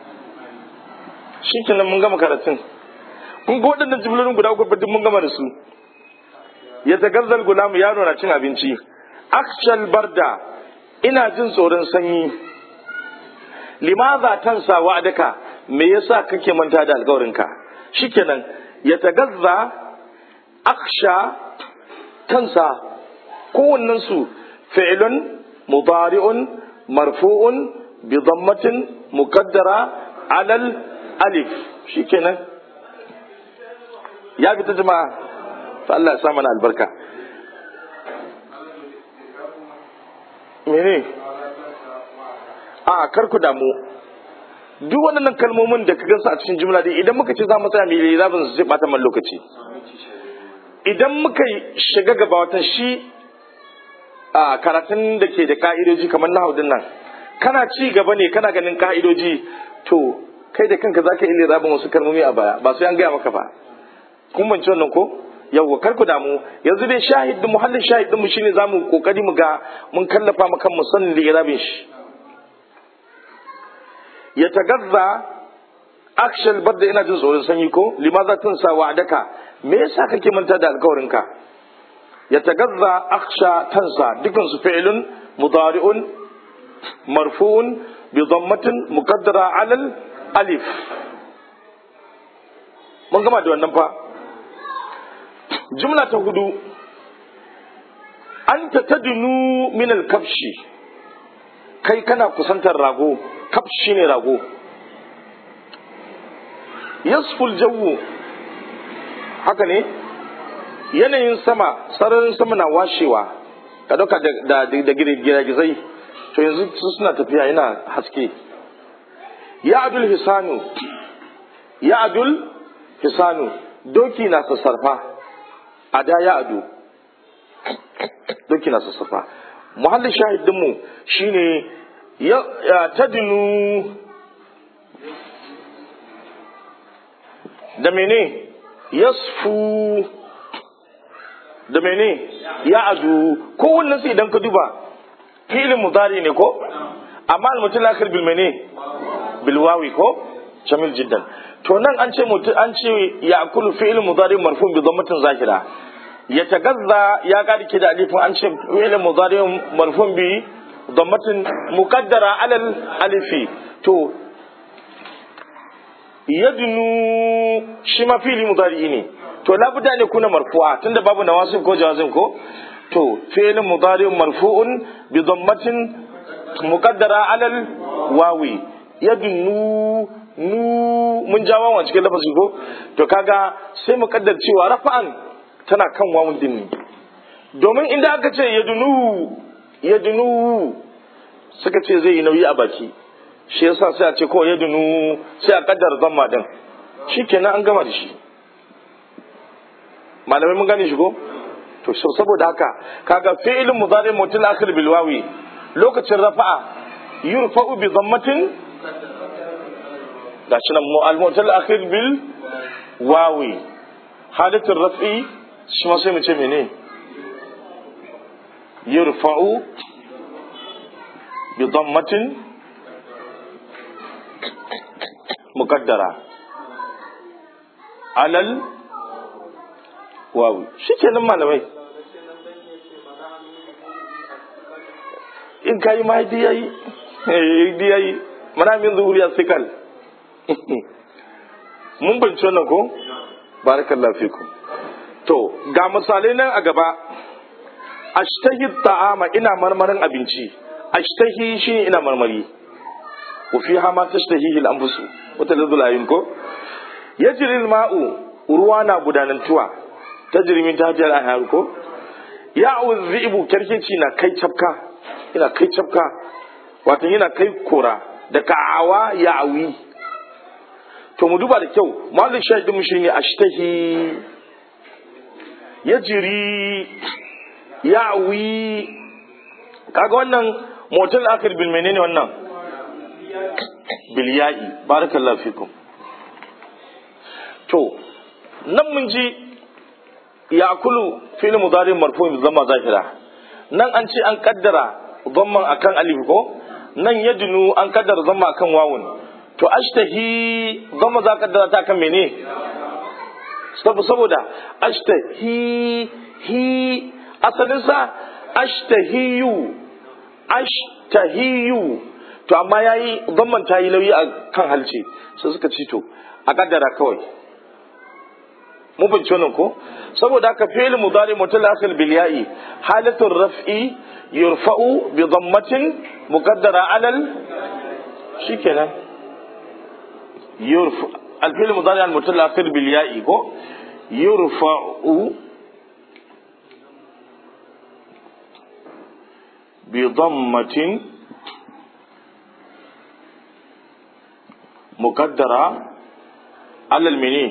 shi kenan mun gama karatun kun ga waɗannan jimlolin guda uku duk mun gama da su ya tagazzal gulamu yaro na cin abinci akshal barda ina jin tsoron sanyi limaza tansa wa'adaka me yasa kake manta da alkawarinka shikenan ya tagazza aksha kansa kowannen su fi'lun mudari'un marfu'un bi dhammatin muqaddara alal alif shikenan ya fita jama'a fa Allah ya sa mana albarka mene a kar ku damu duk waɗannan kalmomin da ka gansu a cikin jumla dai idan muka ce za mu tsaya mai lirabin su zai bata man lokaci idan muka shiga gaba watan shi a karatun da ke da ka'idoji kamar na haudin nan kana ci gaba ne kana ganin ka'idoji to kai da kanka za ka yi lirabin wasu kalmomi a baya ba sai an gaya maka ba kun banci wannan ko yawwa kar ku damu yanzu dai shahid din muhallin shahid din mu shine zamu kokari mu ga mun kallafa maka mu sanin lirabin shi ya tagazza akshal badda ina jin tsoron sanyi ko limaza tunsa wa'adaka me yasa kake manta da alkawarinka ya tagazza aksha tansa dukan su fi'lun mudari'un marfu'un bi dhammatin muqaddara 'ala alif mun gama da wannan fa jumla ta hudu anta tadnu min al-kabshi kai kana kusantar rago kafshi ne rago yasful jawu haka ne yanayin sama sararin sama na washewa ka dauka da da girgizai to yanzu su suna tafiya yana haske ya adul hisanu ya adul hisanu doki na sassarfa a da ya adu doki na sassarfa muhallin shahidinmu shine ya tadinu da mene yasfu da mene ya adu kowannen su idan ka duba filin mudari ne ko amma almutul akhir bil mene bil wawi ko jamil jiddan to nan an ce mutu an ce ya akulu fi'il mudari marfu bi dhammatin zahira ya tagazza ya kadi ki da alifin an ce fi'il mudari marfu bi dhammatin muqaddara alal alifi to yadnu shi ma fi'il mudari ne to labuda ne kuna marfu'a tunda babu nawasib ko jawazim ko to fi'il mudari marfu'un bi dhammatin muqaddara alal wawi yadnu nu mun ja wawan cikin lafazi ko to kaga sai mu kaddar cewa rafa'an tana kan wawun din ne domin inda aka ce yadnu yadnu suka ce zai yi nauyi a baki shi yasa sai a ce ko yadnu sai a kaddar zamma din shikenan an gama da shi malamai mun gane shi ko to saboda haka kaga fi'ilun mudari mutul akhir bil wawi lokacin rafa'a yurfa'u bi dhammatin gashi nan al-mu'tal akhir bil wawi halatul raf'i shi ma sai mu ce mene yurfa'u bi dhammatin muqaddara alal wawi shikenan malamai in kai ma dai yayi eh dai yayi mana min zuhuriya sikal mun bince wannan ko barakallahu fikum to ga misalai nan a gaba ashtahi ta'ama ina marmarin abinci ashtahi shi ina marmari wa fiha ma tashtahihi al-anfusu wa taladul ayun ko yajri al-ma'u ruwa na gudanantuwa tajri min tahtiha al-anhar ko ya'u dhi'bu kerkeci na kai cafka ina kai cafka wato yana kai kora da ka'awa ya'awi to mu duba da kyau malik shahidin mu shine ashtahi yajri ya'wi kaga wannan motal akhir bil menene wannan bil ya'i barakallahu fikum to nan mun ji ya'kulu fi'l mudari marfu' bi dhamma zahira nan an ce an kaddara dhamman akan alif ko nan yadnu an kaddara dhamma akan wawun to ashtahi gama za ka ta kan mene saboda ashtahi hi asalinsa ashtahiyu ashtahiyu to amma yayi zamman ta yi nauyi a kan halce sai suka ci to a kaddara kawai mu bince wannan ko saboda haka fi'il mudari mutalakhil bil ya'i halatul raf'i yurfa'u bi dhammatin muqaddara 'ala al shikenan yurfa al fi'il mudari al mutalakhil bil ya'i ko yurfa'u bi dhammatin muqaddara 'ala al mini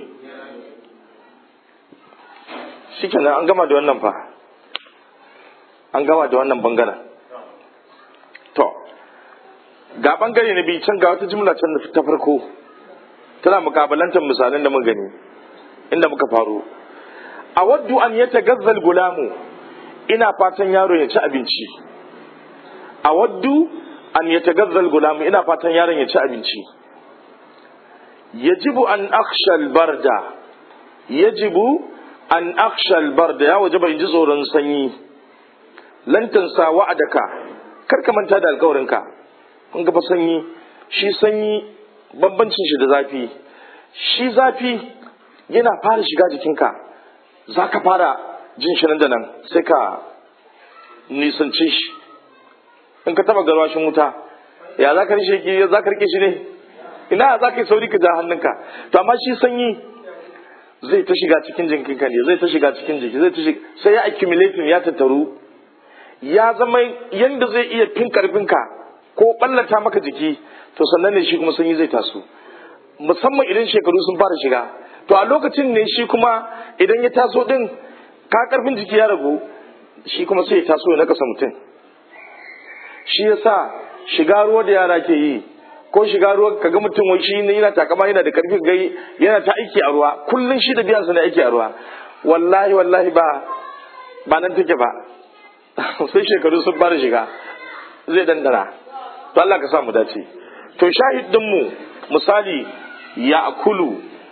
shikenan an gama da wannan fa an gama da wannan bangaren to ga bangare na biyu can ga wata jimla can ta farko tana mukabalantar misalan da mun gani inda muka faru a waddu an ya tagazzal gulamu ina fatan yaro ya ci abinci a waddu an ya tagazzal gulamu ina fatan yaron ya ci abinci yajibu an akhshal barda yajibu an akshal bar da ya waje bai ji tsoron sanyi lantansa wa'adaka kar ka manta da alkawarinka kun ga fa sanyi shi sanyi bambancin shi da zafi shi zafi yana fara shiga jikinka za ka fara jin shi nan da nan sai ka nisance shi in ka taba garwashin wuta ya za ka rike shi ne ina za ka yi sauri ka ja hannunka to amma shi sanyi zai ta shiga cikin jinkinka ne zai ta shiga cikin jiki zai ta shiga sai ya accumulating ya tattaru ya zama yanda zai iya fin karfinka ko ballata maka jiki to sannan ne shi kuma sanyi zai taso musamman idan shekaru sun fara shiga to a lokacin ne shi kuma idan ya taso din ka karfin jiki ya ragu shi kuma sai ya taso ya nakasa mutum shi yasa shiga ruwa da yara ke yi ko shiga ruwa kaga mutum wai shi ne yana takama yana da karfi gai yana ta aiki a ruwa kullun shi da biyan sa na aiki a ruwa wallahi wallahi ba ba nan take ba sai shekaru sun fara shiga zai dandana to Allah ka sa mu dace to shahidin mu misali ya akulu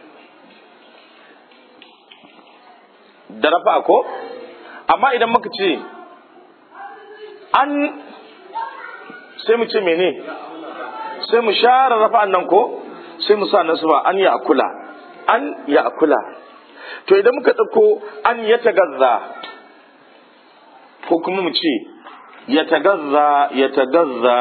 da rafa ko amma idan muka ce an sai mu ce mene sai mu share rafa'an nan ko sai mu sa nasba an ya akula an ya akula to idan muka ɗauko an ya tagazza ko kuma mu ce ya tagazza ya tagazza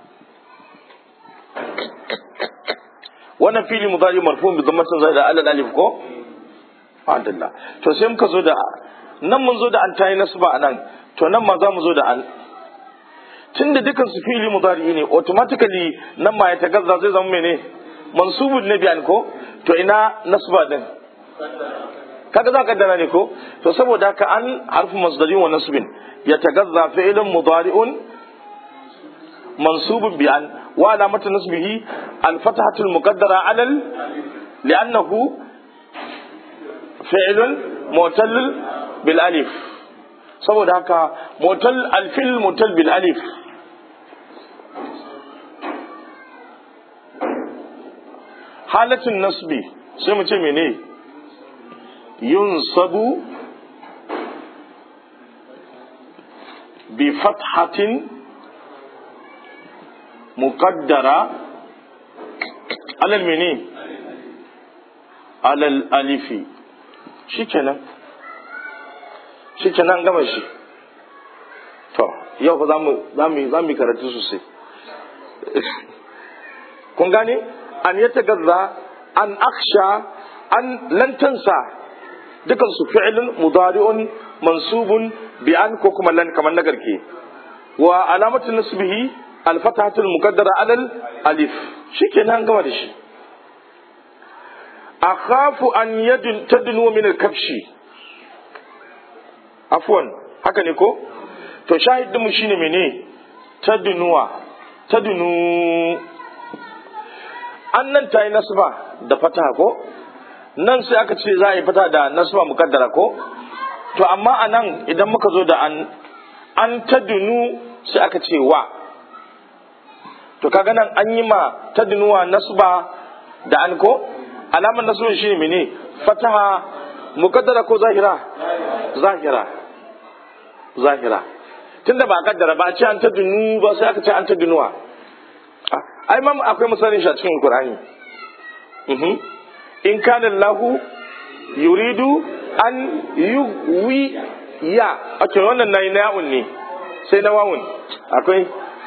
wannan fili mudari marfu bi dhammatin zaida alal alif ko alhamdulillah to sai muka zo da nan mun zo da an tayi nasba anan to nan ma za mu zo da an tun da dukan su fili mudari ne automatically nan ma ya tagazza zai zama mene mansubun ne biyan ko to ina nasba din kaga za ka dana ne ko to saboda haka an harfu masdarin wa nasbin ya tagazza fi'lun mudari'un mansubun bi an wa alamatu nasbihi al-fathatu al-muqaddara 'ala li'annahu fi'lun mu'tal bil alif saboda haka mu'tal al-fil mu'tal bil alif halatin nasbi sai mu ce mene yunsabu bi fathatin muqaddara alal mene alal alifi shikenan shikenan gama shi to yau fa zamu zamu zamu karatu sosai kun gane an yatagazza an aksha an lantansa dukan su fi'lun mudari'un mansubun bi an ko kuma lan kamar na garke wa alamatu nasbihi al-fathatu al-muqaddara alal alif shikenan gama da shi akhafu an yadun tadnu min al-kafshi afwan haka ne ko to shahidin mu shine mene tadnuwa tadnu annan tayi nasba da fataha ko nan sai aka ce za a yi fata da nasba mukaddara ko to amma a nan idan muka zo da an an tadunu sai aka ce wa to kaga nan an yi ma tadunuwa nasba da an ko alamar nasbin shi ne mene fataha mukaddara ko zahira zahira zahira tunda ba kaddara ba a ce an tadunu ba sai aka ce an tadunuwa ai mam akwai misalin shi a cikin Qur'ani in kana lahu yuridu an yuwi ya ake wannan nayi na ya'un ne sai na wawun akwai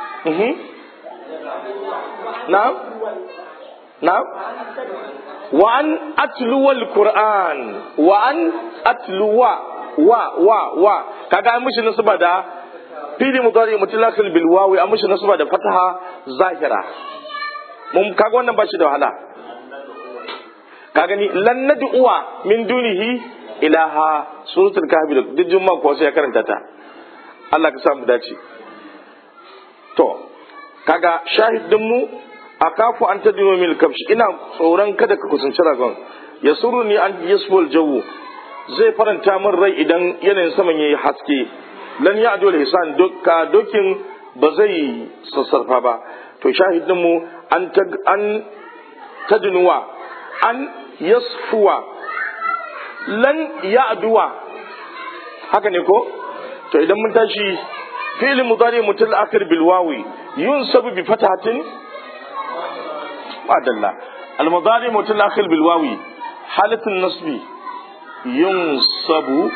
na'am na'am wa an atluwa alquran wa an atluwa wa wa wa kaga an mishi nasaba da fili mudari mutlaqil bil wawi an mishi nasaba da fataha zahira mun kaga wannan ba shi da wahala ka gani lan nad'uwa min dunihi ilaha suratul kahfi duk jumma ko sai ya karanta ta Allah ka sa mu dace to kaga shahidin mu akafu an tadinu mil kabshi ina tsoron kada ka kusanci ragon ya ni an yasful jawu zai faranta min rai idan yanayin saman yayi haske lan ya adul hisan dukka dokin ba zai sassarfa ba to shahidin mu an an tadnuwa an yasfuwa lan ya aduwa haka ne ko to idan mun tashi fi'il mudari mutal akhir bil wawi yunsabu bi fatahatin madalla al mudari mutal akhir bil wawi halatun nasbi yunsabu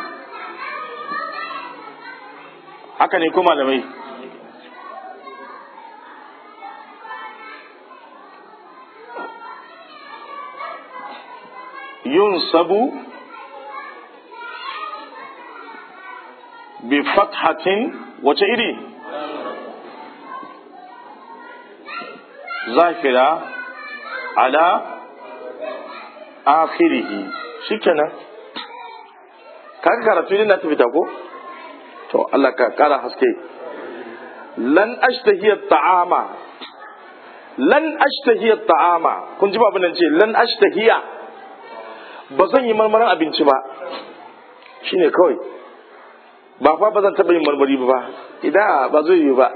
haka ne ko malamai yunsabu bi fathatin wace iri zafira ala akhirihi shikenan kaga karatu ne na tafi ko to Allah ka kara haske lan ashtahiya ta'ama lan ashtahiya ta'ama kun ji babu nan ce lan ashtahiya ba zan yi marmarin abinci ba shine kawai ba fa ba zan taɓa yin marmari ba idan ba zai yi ba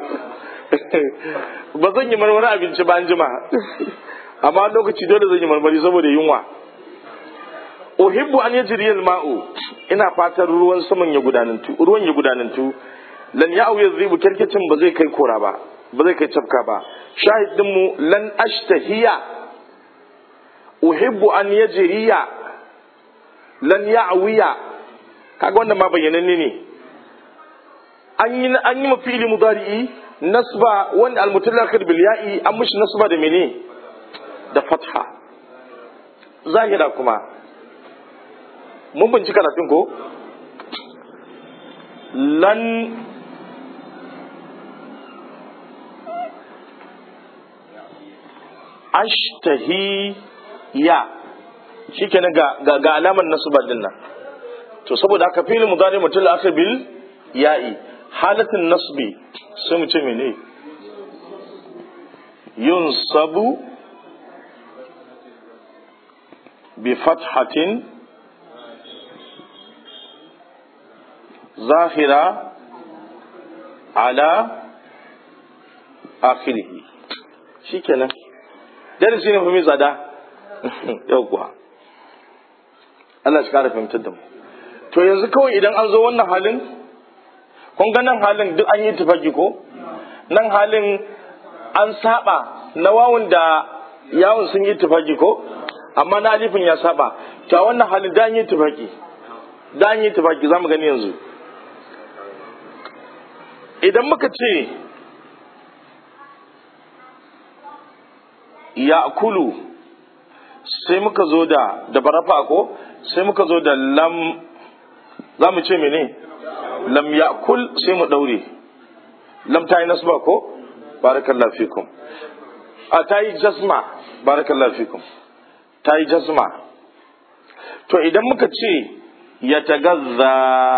ba zan yi marmarin abinci ba an jima amma lokaci dole zan yi marmari saboda yunwa uhibbu an yajri al-ma'u ina fatan ruwan saman ya gudanantu ruwan ya gudanantu lan ya'u yadhibu kirkicin ba zai kai kora ba ba zai kai tafka ba shahidin mu lan ashtahiya uhibbu an yajriya lan ya'wiya kaga wannan ma bayyananne ne an yi an yi mafili mudari'i nasba wanda al-mutallaqir bil ya'i an mishi nasba da mene da fatha zahira kuma mun binci karatun ko lan ashtahi ya shikenan ga ga, ga alamar nasba din nan to saboda haka fi'il mudari mutul akhir bil ya'i halatin nasbi sai mu ce mene yunsabu bi fathatin zahira ala akhirihi shikenan darasi ne mai tsada yau kuwa Allah shi kara fahimtar da mu to yanzu kawai idan an zo wannan halin kun ga nan halin duk an yi tufaki ko nan halin an saba na wawun da yawun sun yi tufaki ko amma na alifin ya saba to a wannan halin da an yi tufaki da an yi tufaki za mu gani yanzu idan muka ce ya kulu sai muka zo da da barafa ko sai muka zo da lam za mu ce mene lam ya kul sai mu daure lam ta yi nasba ko barakallahu fikum a ta yi jasma barakallahu fikum ta yi jasma to idan muka ce ya tagazza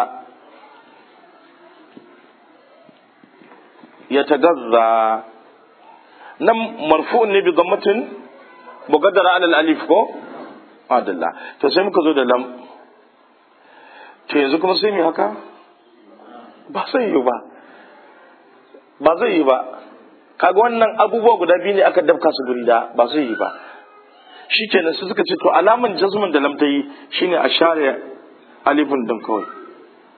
ya tagazza nan marfu'un ne bi dhammatin muqaddara ala alif ko adalla to sai muka zo da lam to yanzu kuma sai mu haka ba zai yi ba ba zai yi ba kaga wannan abubuwa guda biyu ne aka dafka su guri da ba zai yi ba shikenan su suka ce to alaman jazmin da lam ta yi shine a share alifin din kawai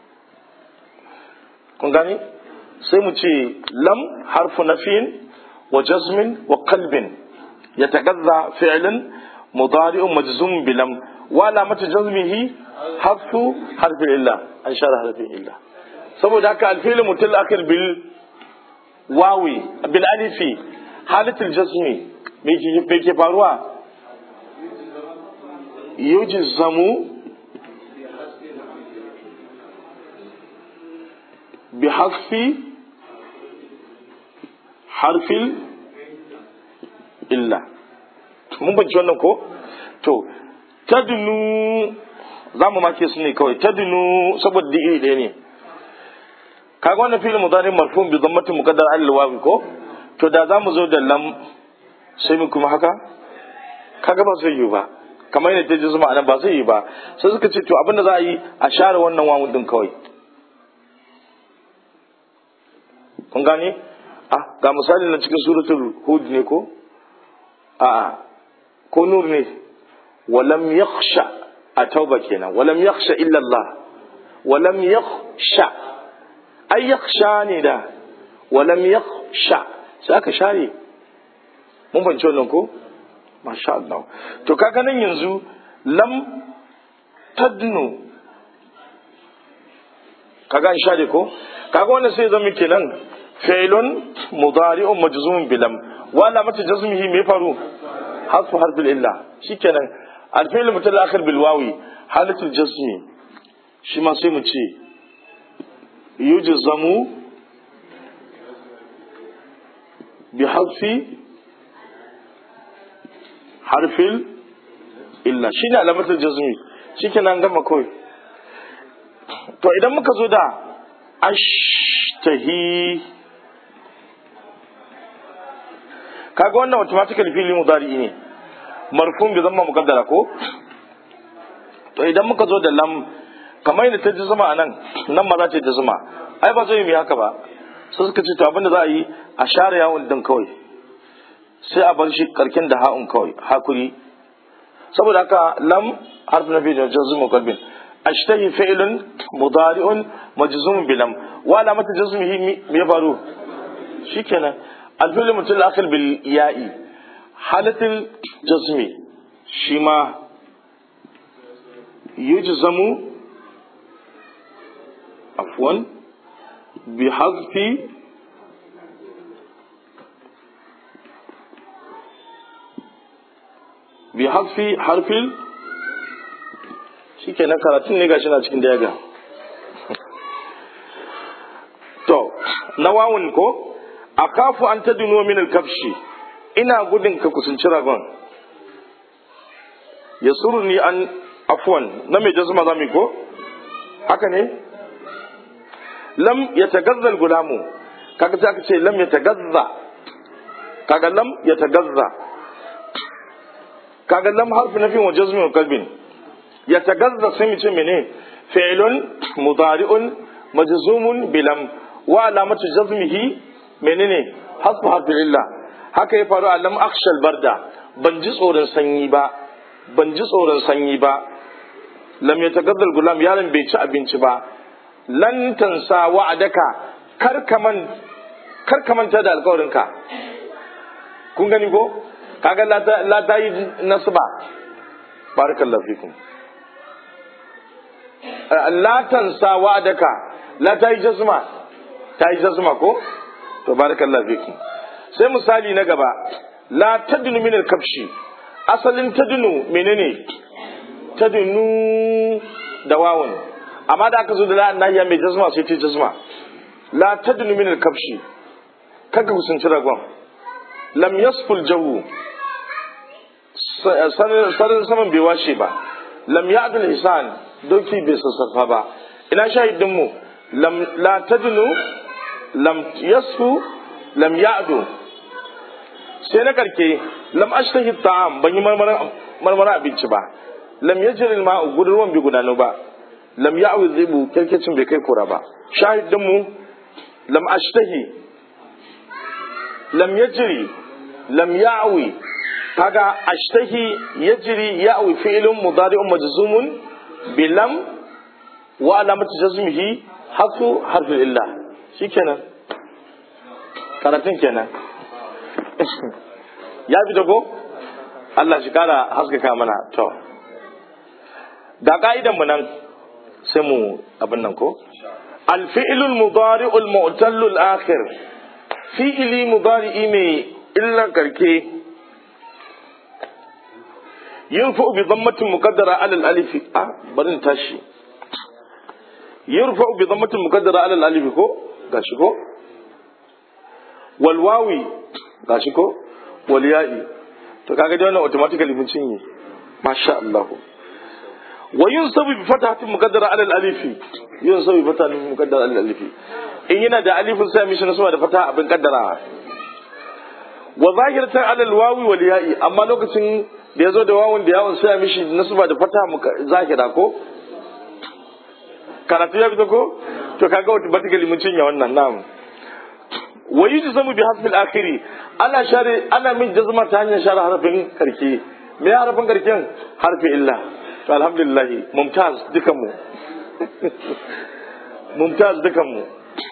kun gani sai mu ce lam harfu nafin wa jazmin wa qalbin yatagadza fi'lan mudari'un majzum bilam wa alamatu jazmihi hafu harfin illa an share harfin illa saboda haka alfi'il mutal akhir bil wawi bil alifi halatul jazmi me ke faruwa yujzamu bi hasfi harfin illa mun banci wannan ko to tadnu za mu make su ne kawai tadnu saboda da iri ɗaya ne kaga wannan filin mudari marfun bi zammatin muqaddar al wawi ko to da za mu zo da lam sai mu kuma haka kaga ba zai yi ba kamar yadda ta ji zuma anan ba zai yi ba sai suka ce to abinda za a yi a share wannan wawun din kawai kun gane ah ga misali na cikin suratul hud ne ko a ko nur ne walam yakhsha a tauba kenan walam yakhsha illa Allah walam yakhsha ai yakhsha ne da walam yakhsha sai aka share mun fahimci wannan ko masha Allah to kaga nan yanzu lam tadnu kaga an share ko kaga wannan sai zama kenan fi'lun mudari'un majzumun bilam wa alamatu jazmihi me faru hasfu harfil illa shikenan alfi'l mutal akhir bil wawi halatul jazmi shi ma sai mu ce yujzamu bi hasfi harfil illa shine alamatul jazmi shikenan gama kawai to idan muka zo da ashtahi kaga wannan automatically fili mudari ne marfun bi zama mukaddara ko to idan muka zo da lam kamar yadda ta ji zuma a nan nan ma za ta ji zuma ai ba zai yi haka ba sai suka ce to abinda za a yi a share yawon din kawai sai a bar shi karkin da ha'un kawai hakuri saboda haka lam harf na biyu da jazmu qalbin ashtahi fi'lun mudari'un majzum bilam wa alamat jazmihi me ya faru shikenan alfil mutul akhir bil ya'i halatul jazmi shi ma yujzamu afwan bi hazfi bi hasfi harfin shi kenan karatun ne gashi na cikin daga to na wawun ko a kafu an ta duno min kafshi ina gudun ka kusanci ragon ya ni an afwan na mai jazma zami ko haka ne lam ya tagazzal gulamu kaga sai aka ce lam ya tagazza kaga lam ya tagazza kaga lam harfi na fin wa jazmin kalbin ya tagazza sai mu ce mene fi'lun mudari'un majzumun bilam wa alamatu jazmihi menene hasbu harfi illa haka ya faru a lam akhshal barda ban ji tsoron sanyi ba ban ji tsoron sanyi ba lam ya tagazzal gulam yaron bai ci abinci ba lan tansa wa'adaka kar kaman kar kamanta da alƙawarinka kun gani ko kaga la ta yi nasba barakallahu fikum la tansa wa'adaka la ta yi jazma ta yi jazma ko to barakallahu fikum sai misali na gaba la tadnu min al-kabshi asalin tadnu menene tadnu da wawun amma da aka zo da la'an nahiya mai jazma sai ta jazma la tadnu min al-kabshi kaga kusanci ragon lam yasful jawu sarin saman bai washe ba lam ya'dul hisan doki bai sassafa ba ina shahidin mu lam la tadnu lam yasfu lam ya'du sai na karke lam ashtahi ta'am ban yi marmara abinci ba lam yajri al-ma'u gudurwan bi gudanu ba lam ya'wi zibu kirkicin bai kai kura ba shahidin mu lam ashtahi lam yajri lam ya'wi kaga ashtahi yajri ya'wi fi'lun mudari'un majzumun bi lam wa alamatu jazmihi hasu harfin illa shikenan karatun kenan ya fita ko Allah shi kara haskaka mana to ga ka'idan mu nan sai mu abin nan ko alfi'ilul mudari'ul mu'tallul akhir fi'ili mudari'i mai illan karke yurfa bi dhammatin muqaddara ala al-alif ah barin tashi yurfa bi dhammatin muqaddara ala al-alif ko gashi ko wal wawi gashi ko wal ya'i to kaga dai wannan automatically mun cinye masha Allah wa yunsabu bi fatahatin muqaddara ala al-alif yunsabu bi fatahatin muqaddara ala al-alif in yana da alifin sai mishi nasaba da fata abin kaddara wa zahiratan ala al-wawi wal ya'i amma lokacin da yazo da wawun da yawun sai mishi nasaba da fata zahira ko karatu ya fito ko to kaga automatically mun cinye wannan na'am wa yujzamu bi hasbi al-akhiri ana share ana min jazma ta hanyar share harafin karke me harafin karken harfi illa to alhamdulillah mumtaz dukan mu mumtaz dukan mu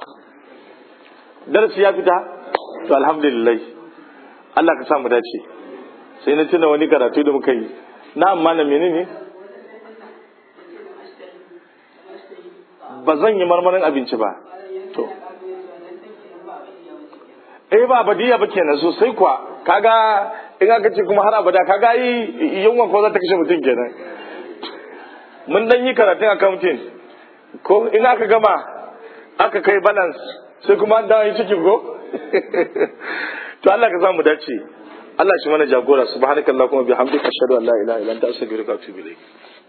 darasi ya fita to alhamdulillah Allah ka samu dace sai na tuna wani karatu da muka yi na amma na menene ba zan yi marmarin abinci ba to eh ba abadiya ba kenan sosai kuwa kaga in aka ce kuma har abada kaga yi yunwa ko za ta kashe mutum kenan mun dan yi karatun accounting ko in aka gama aka kai balance sai kuma an dawo yi cikin ko to Allah ka samu dace Allah shi mana jagora subhanakallahumma bihamdika ashhadu an la ilaha illa anta astaghfiruka wa atubu ilayk